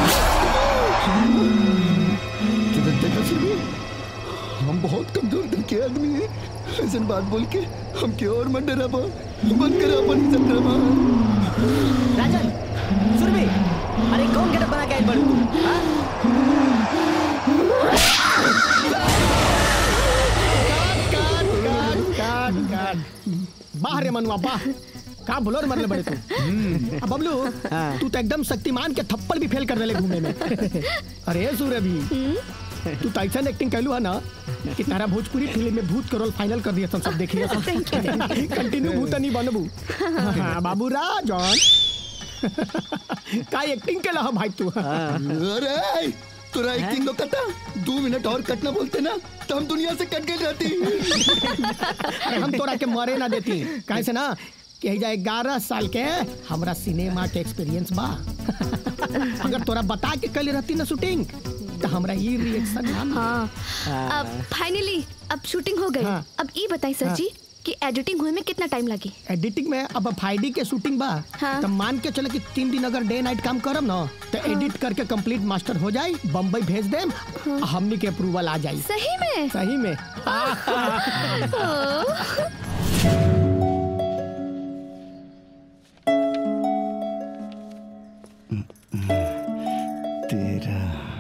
तुझे देखा सुनी हम बहुत कमजोर दिल के आदमी हैं ऐसे बात बोल के हम के और मत डरा बंद करा अपन इज्जत ड्रामा राजन सुरभि अरे कौन गेटअप बना के आइल बड़ू तू हाँ? काट काट बाह रे मनुआ बाह का बुलोर मरले बड़े तू अब बबलू तू तो एकदम शक्तिमान के थप्पड़ भी फेल कर देले घूमने में अरे सूर्य भी तू तो ऐसा एक्टिंग कैलू है ना कि तारा भोजपुरी फिल्म में भूत करोल फाइनल कर दिया सब देखिए कंटिन्यू भूत नहीं बनबू हाँ, बाबू राजन का एक्टिंग केला है भाई तू अरे तोरा एक्टिंग लोग कटा दो मिनट और कटना बोलते ना तो हम दुनिया से कट गए रहती अरे हम तोरा के मरे ना देती काहे से ना कि जा ग्यारह साल के हमरा सिनेमा के एक्सपीरियंस बा अगर तोरा बता के कल रहती ना शूटिंग तो हमरा ये रिएक्शन ना हाँ अब फाइनली अब शूटिंग हो गई अब ये बताई सर हाँ। जी कि एडिटिंग हुए में कितना टाइम लगी एडिटिंग में अब फाइडी के शूटिंग बा हाँ। तो मान के चले कि तीन दिन अगर डे नाइट काम करम ना तो एडिट करके कंप्लीट मास्टर हो जाए बम्बई भेज देम आ हमनी के अप्रूवल आ जाए सही में सही में तेरा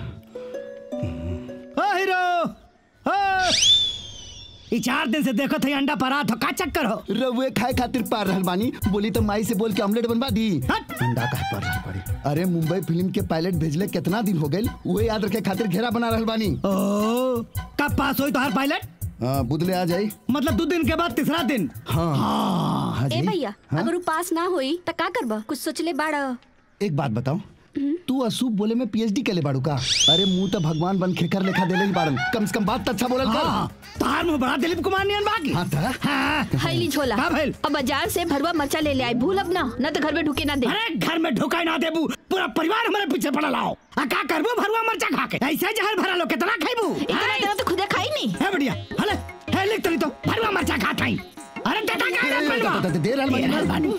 ओ हीरो ओ ई चार दिन से देखो थे अंडा परात हो का चक्कर हो रउए खाए खातिर पार रहल बानी बोली तो माई से बोल के ऑमलेट बनवा दी अंडा काहे पार रहल बाड़ी अरे मुंबई फिल्म के पायलट भेजले कितना दिन हो गए वो याद रखे खातिर घेरा बना रहल बानी ओ कब पास होई तो हर पायलट हाँ बुदले आ जाई मतलब दो दिन के बाद तीसरा दिन हाँ हाँ ए जी भैया हाँ? अगर उ पास ना होई त का करबा कुछ सोचले बाड़ एक बात बताओ तू असूप बोले में पीएचडी के ले बाड़ू का अरे मुंह तो भगवान बन खेकर लेखा देले ही बाड़न कम से कम बात तो अच्छा बोलल हाँ, कर तार मुंह बड़ा दिलीप कुमार नियन बाकी हाँ ता हाँ हैली झोला का भइल? अब बाजार से भरवा मरचा ले ले आई भूल अब ना न तो घर में ढुके ना दे अरे घर में ढुकाई ना देबू पूरा परिवार हमारे पीछे पड़ा लाओ आ का करबू भरुआ मरचा खा के ऐसे जहर भरा लो कितना खाइबू इतना इतना तो खुदे खाई नहीं है बढ़िया हले है लिख तली तो भरुआ मरचा खा खाई अरे टटा का है बनवा दे- दे- दे रहल बानी। दे रहल बानी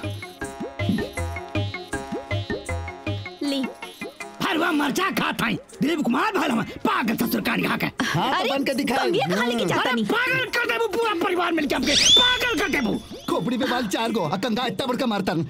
ली भरुआ मरचा खा खाई दिलीप कुमार भाई हम पागल ससुर का खा के हाँ तो बन के दिखाए कंगिया खा लेके जाता अरे नहीं पागल कर देबू पूरा परिवार मिलके हमके पागल कर देबू खोपड़ी पे बाल चार गो आ कंगा इतना बड़का मारतन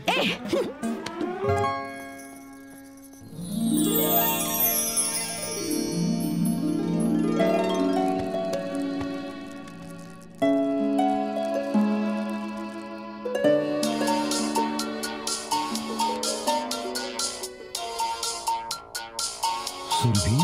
सुरभि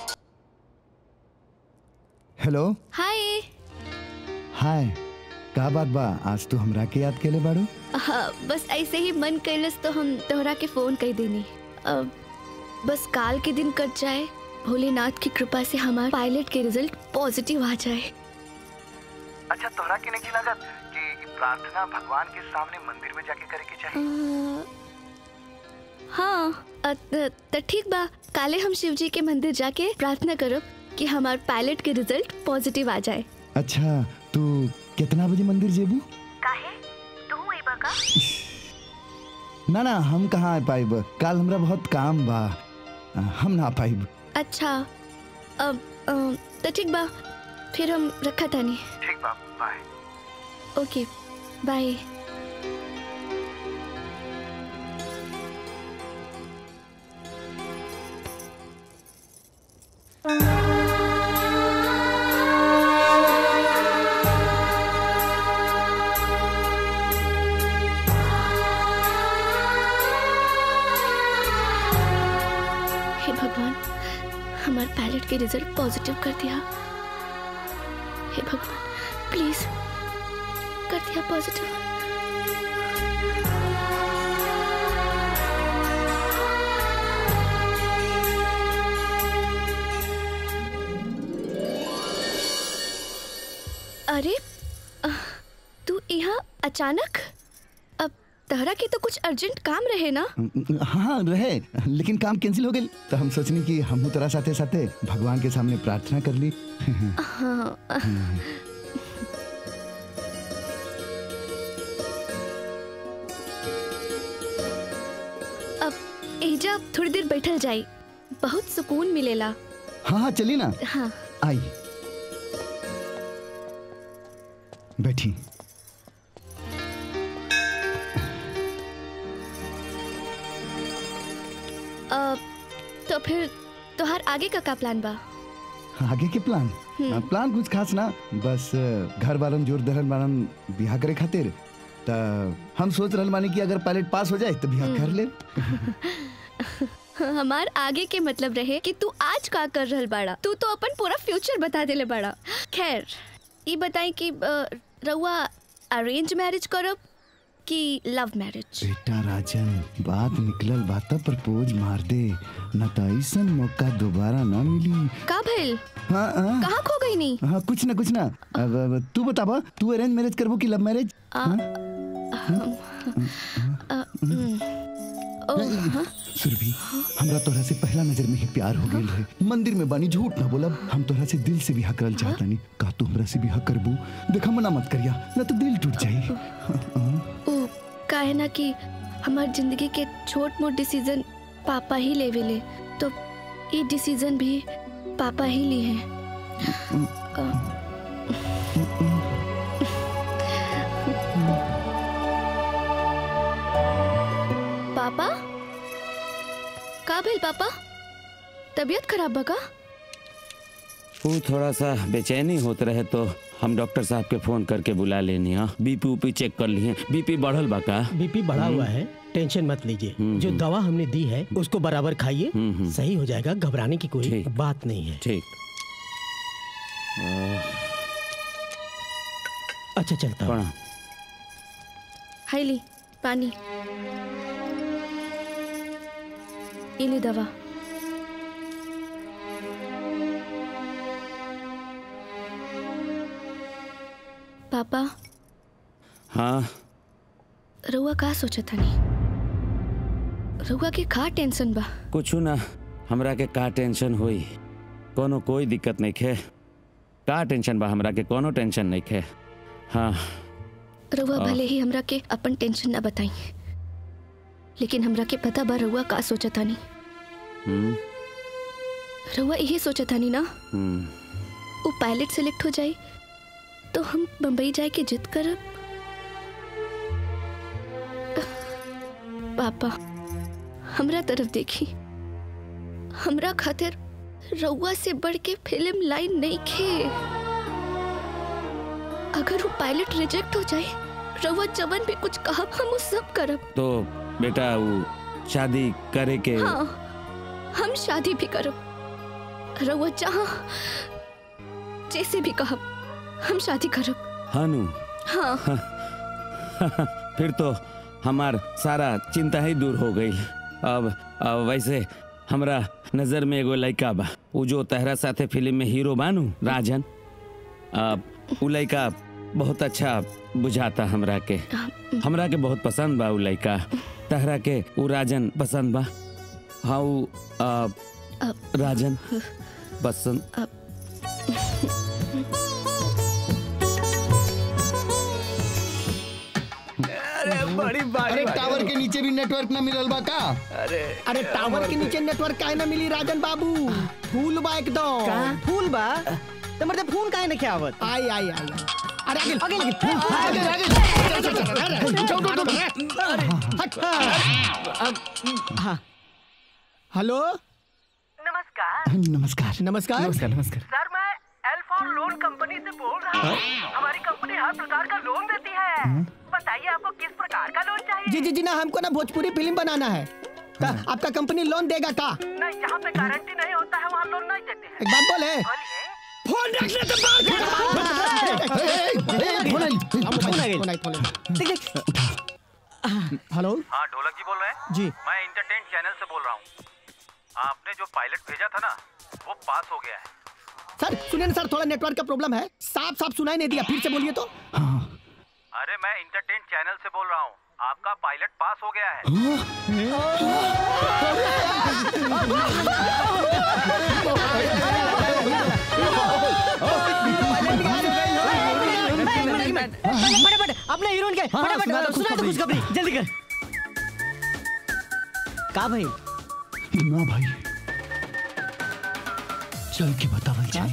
हेलो हाय हाय का बात बा आज तू हमरा के याद केले बाड़ू हाँ, बस ऐसे ही मन कैलस तो हम तोहरा के फोन कर देनी अब बस काल के दिन कट जाए भोलेनाथ की कृपा से हमारे पायलट के रिजल्ट पॉजिटिव आ जाए अच्छा तोहरा के नहीं लागत कि ई प्रार्थना भगवान के सामने मंदिर में जाके करे के चाहिए अ, हाँ अ, त त ठीक बा काले हम शिव जी के मंदिर जाके प्रार्थना करब कि हमार पायलट के रिजल्ट पॉजिटिव आ जाए अच्छा तू कितना बजे मंदिर जेबू काहे तू अइबा का ना ना हम कहाँ आ पाइब कल हमरा बहुत काम बा हम ना पाइब अच्छा अब अ, त ठीक बा फिर हम रखा तानी ठीक बा बाय ओके बाय हे भगवान हमारे पायलट के रिजल्ट पॉजिटिव कर दिया हे भगवान प्लीज कर दिया पॉजिटिव अरे अ, तू यहाँ अचानक अब तहरा के तो कुछ अर्जेंट काम रहे ना हाँ रहे लेकिन काम कैंसिल हो गई तो हम सोचनी कि हम तोरा साथे साथे भगवान के सामने प्रार्थना कर ली हाँ अब एजा थोड़ी देर बैठल जाई बहुत सुकून मिलेला हाँ हाँ चली ना हाँ आई बैठी अब तो फिर तोहार आगे का का प्लान बा आगे के प्लान हम्म। आ, प्लान कुछ खास ना बस अ, घर वालन जोर दहल वालन बिहा करे खातिर त हम सोच रहल बानी कि अगर पायलट पास हो जाए तो बिहा कर ले हमार आगे के मतलब रहे कि तू आज का कर रहल बाड़ा तू तो अपन पूरा फ्यूचर बता देले बाड़ा खैर ये बताई कि अ, रउआ अरेंज मैरिज करब कि लव मैरिज बेटा राजन बात निकलल बात प्रपोज मार दे न तो ऐसा मौका दोबारा ना मिली का भइल हाँ हाँ कहाँ खो गई नी हाँ कुछ ना कुछ ना अब, अब तू बताबा तू अरेंज मैरिज करबो कि लव मैरिज आ, अ, हम्म, ओ, हाँ? सुरभि हमरा तोहरा से पहला नजर में ही प्यार हो गई है मंदिर में बानी झूठ ना बोलब हम तोहरा से दिल से बिहा करल चाहतानी का तू हमरा से बिहा करबू देखा मना मत करिया ना तो दिल टूट जाई ओ का है ना कि हमार जिंदगी के छोट मोट डिसीजन पापा ही लेवे ले तो ये डिसीजन भी पापा ही लिए हैं पापा का भेल पापा तबीयत खराब बा का वो थोड़ा सा बेचैनी होत रहे तो हम डॉक्टर साहब के फोन करके बुला लेनी हाँ बीपी उपी चेक कर लिए बीपी बढ़ल बा का बीपी बढ़ा हुआ है टेंशन मत लीजिए जो दवा हमने दी है उसको बराबर खाइए सही हो जाएगा घबराने की कोई बात नहीं है ठीक अच्छा चलता हूँ हाईली पानी इली दवा पापा हाँ रउआ का सोचा था नहीं रउआ के का टेंशन बा कुछ ना हमरा के का टेंशन हुई कोनो कोई दिक्कत नहीं खे का टेंशन बा हमरा के कोनो टेंशन नहीं खे हाँ रउआ आ। भले ही हमरा के अपन टेंशन ना बताई लेकिन हमरा के पता बा रउआ का सोचा था नहीं हम्म रउआ यही सोचा था नहीं ना हम्म वो पायलट सेलेक्ट हो जाए तो हम बम्बई जाए के जिद करब पापा हमरा तरफ देखी हमरा खातिर रउआ से बढ़ के फिल्म लाइन नहीं खे अगर वो पायलट रिजेक्ट हो जाए रउआ जवन भी कुछ कहा हम वो सब करब तो बेटा वो शादी करे के हाँ हम शादी भी करब रउआ जहाँ जैसे भी कहब हम शादी करब हनु हाँ फिर तो हमार सारा चिंता ही दूर हो गई अब, अब वैसे हमरा नजर में एगो लड़का बा उ जो तहरा साथे फिल्म में हीरो बानू राजन अब उ लड़का बहुत अच्छा बुझाता हमरा के हमरा के बहुत पसंद बा उ लड़का तहरा के उ राजन पसंद बा हाँ उ आ, राजन पसंद अरे बड़ी अरे टावर के नीचे भी नेटवर्क ना मिलल बा का अरे अरे टावर के नीचे नेटवर्क काहे ना मिली राजन बाबू फूल बा एकदम का? फूल बा तो मर्दे फोन काहे नहीं आवत आई आई आई अरे आगे आगे लगी आगे, आगे आगे। चल चल चल अरे चल चल चल हाँ हेलो नमस्कार नमस्कार नमस्कार नमस्कार नमस्कार सर मैं एल्फॉन लोन कंपनी से बोल रहा हूँ हमारी कंपनी हर प्रकार का लोन देती है बताइए आपको किस प्रकार का लोन चाहिए जी जी जी ना हमको ना भोजपुरी फिल्म बनाना है का, आपका कंपनी लोन देगा का नहीं जहाँ पे गारंटी नहीं होता है वहाँ लोन नहीं देते हैं एक बात बोले फोन रख ले तो हेलो हाँ ढोलक जी बोल रहे हैं जी मैं इंटरटेन चैनल से बोल रहा हूँ आपने जो पायलट भेजा था ना वो पास हो गया है सर सुनिए ना सर थोड़ा नेटवर्क का प्रॉब्लम है साफ साफ सुनाई नहीं दिया फिर से बोलिए तो अरे मैं इंटरटेन चैनल से बोल रहा हूँ आपका पायलट पास हो गया है फटाफट अपने हीरोइन के हाँ, फटाफट सुना दो सुना दो खुशखबरी। खुशखबरी जल्दी कर का भाई ना भाई चल के बतावल जाए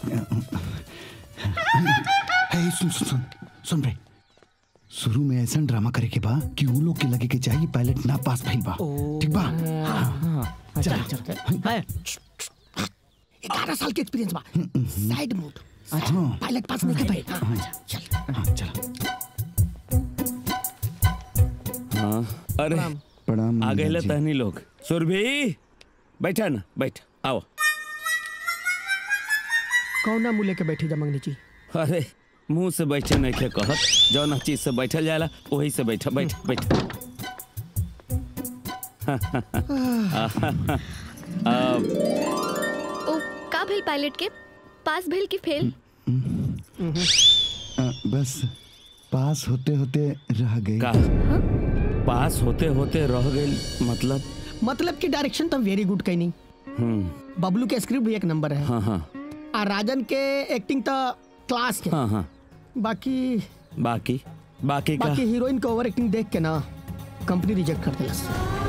हे सुन सुन सुन सुन रे शुरू में ऐसा ड्रामा करे के बा कि उ लोग के लगे के चाहिए पायलट ना पास भइल बा ठीक बा हाँ। चल ग्यारह साल के एक्सपीरियंस बा साइड मूड हाँ। पायलट पास नहीं कर पाए हाँ, चल हाँ अरे प्रणाम आ गए मंगल जी। तहनी लोग सुरभि बैठा ना बैठ आओ कौन मुँह लेके बैठी जा मंगनी जी अरे मुंह से बैठे नहीं थे कहत जौन चीज से बैठल जाला वही से बैठा बैठ बैठ अब ओ का भेल पायलट के पास भेल की फेल आ, बस पास होते होते रह गई का पास होते होते रह गई मतलब मतलब की डायरेक्शन तो वेरी गुड कहीं नहीं हम्म बबलू के स्क्रिप्ट भी एक नंबर है हाँ हाँ और राजन के एक्टिंग तो क्लास के हाँ हाँ बाकी बाकी बाकी का बाकी हीरोइन को ओवर एक्टिंग देख के ना कंपनी रिजेक्ट कर दिला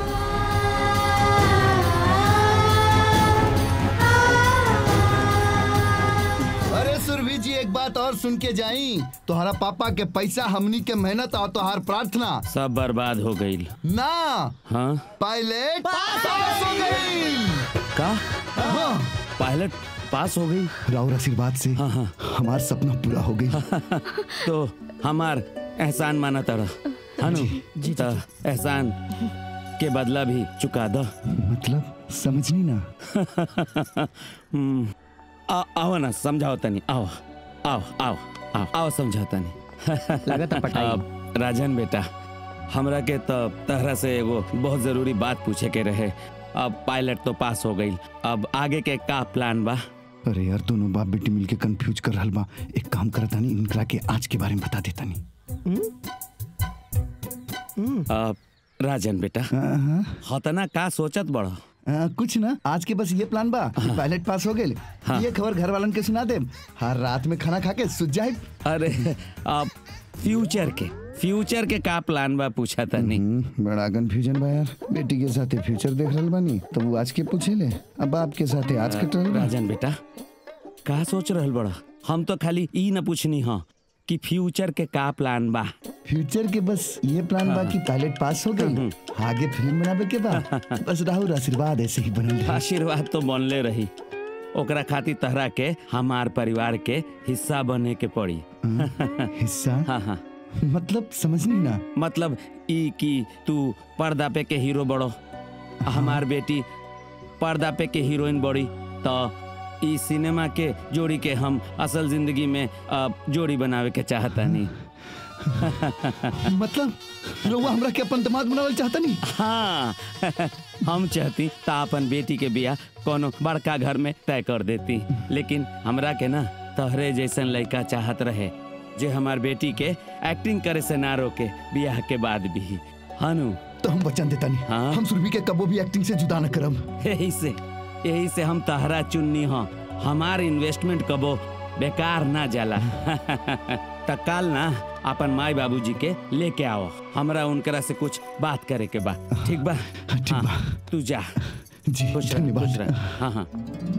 अरे सुरभि जी एक बात और सुन के जाई तुम्हारा पापा के पैसा हमनी के मेहनत और तुम्हार प्रार्थना सब बर्बाद हो गई ना हाँ पायलट पास हो गई का हाँ पायलट पास हो गई राउर आशीर्वाद से हाँ हाँ हमारा सपना पूरा हो गई तो हमार एहसान माना तड़ा हनु तो एहसान के बदला भी चुका दो मतलब समझनी ना हम्म, आ- आओ ना समझाओ तनी आओ आओ आओ आओ आओ समझाओ तनी लागत है पटाई। अब राजन बेटा हमरा के तो तहरा से एगो बहुत जरूरी बात पूछे के रहे अब पायलट तो पास हो गई अब आगे के का प्लान बा अरे यार दोनों बाप बेटी मिलके कंफ्यूज कर रहल बा एक काम करता नहीं इनकरा के आज के बारे में बता देता नहीं अब राजन बेटा हतना का सोचत बड़ा आ, कुछ ना आज के बस ये प्लान बा कि पायलट पास हो गए हाँ। ये खबर घर वालन के सुना दे हर रात में खाना खा के सुत जाए अरे अब फ्यूचर के फ्यूचर के का प्लान बा पूछा था नहीं बड़ा कंफ्यूजन बा यार बेटी के साथे फ्यूचर देख रहल बानी तो वो आज के पूछे ले अब बाप के साथे आज कट रहल बा राजन बेटा का सोच रहल बड़ा हम तो खाली ई न पूछनी हाँ कि फ्यूचर के का प्लान बा फ्यूचर के बस ये प्लान बा कि पायलट पास हो गई आगे फिल्म बनावे के बा बस राहुल आशीर्वाद ऐसे ही बनल रहे आशीर्वाद तो बनले रही ओकरा खातिर तहरा के हमार परिवार के हिस्सा बने के पड़ी हिस्सा हाँ हाँ मतलब समझनी ना मतलब ई कि तू पर्दा पे के हीरो बड़ो हमार बेटी पर्दा पे के हीरोइन बड़ी तो ई सिनेमा के जोड़ी के हम असल जिंदगी में अ, जोड़ी बनावे के चाहता नहीं मतलब रउआ हमरा के अपन दामाद बनावल चाहता नहीं हाँ हम चाहती ता अपन बेटी के बियाह कोनो बड़का घर में तय कर देती लेकिन हमरा के ना तोहरे जैसन लड़का चाहत रहे जे हमार बेटी के एक्टिंग करे से ना रोके बियाह के बाद भी हनु तो हम वचन देता नहीं हाँ? हम सुरभि के कबो भी एक्टिंग से जुदा न करम यही से यही से हम तहरा चुननी हो हमार इन्वेस्टमेंट कबो बेकार ना जाला त काल ना अपन माई बाबूजी के लेके आओ हमरा उनकरा से कुछ बात करे के बा ठीक बा ठीक बा तू जा जी खुश रह खुश रह हाँ हाँ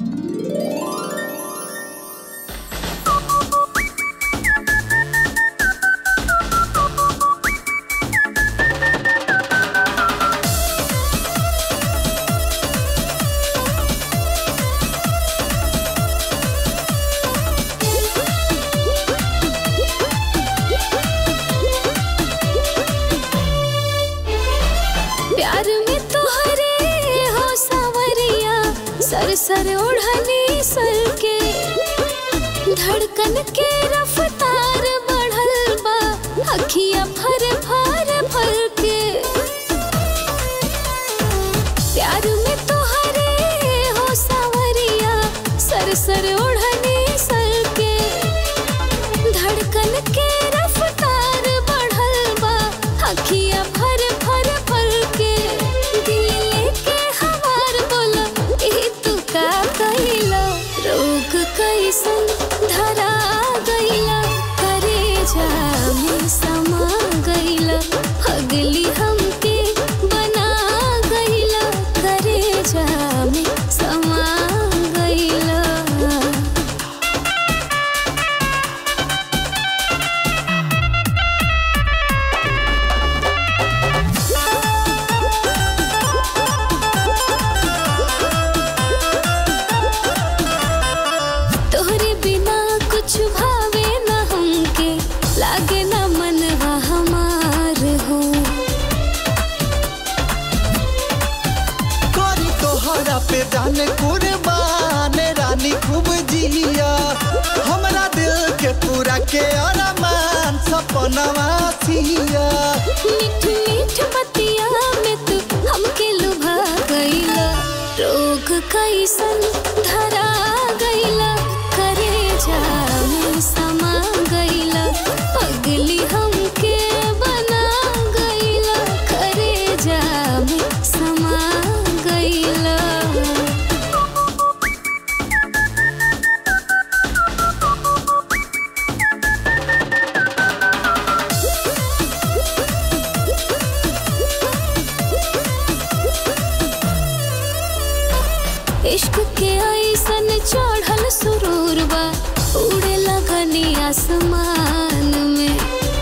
प्यार में तोहरे हो सावरिया सर सर ओढ़नी सर के धड़कन के रफ्तार बढ़ल बा अखिया भर भर भर के प्यार में तोहरे हो सावरिया सर सर ओढ़नी सर के धड़कन के रफ्तार बढ़ल बा अखिया भर भर भर के दिल लेके हमार बोला ए तू का कहिला रोग कैसन धरा गइला करे जा में समा गइला अगली हमके बना गइला करे जा में समा गइला तोहरे बिना कुछ भावे न हमके लागे न मनवा हमार हो करी तोहरा पे जाने कुर्बान रानी खूब जिया हमरा दिल के पूरा के अरमान सपनवा सिया मीठ मीठ बतिया में तू हमके लुभा गइला रोग कैसन धरा गइला करे जा में समा गइला पगली हमके बना गइला करे जा में समा गइला इश्क के ऐसन चढ़ल सुरूर बा उड़े लगनी आसमान में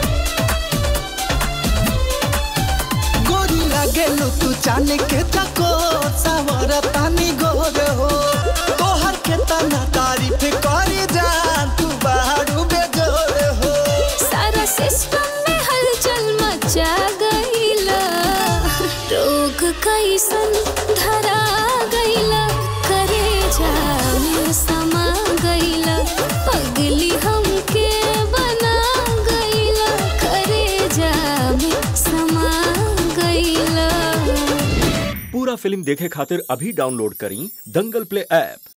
गोरी लागेलू तू जाने के तको सावर तानी गोर हो तोहर के तना तारीफ करी जान तू बाहरू बेजोर हो सारा सिस्टम में हलचल मचा गइला रोग कैसन धरा गइला करे जा में समा गइला पगली हमके बना गइला करे जा में समा गइला पूरा फिल्म देखे खातिर अभी डाउनलोड करी दंगल प्ले ऐप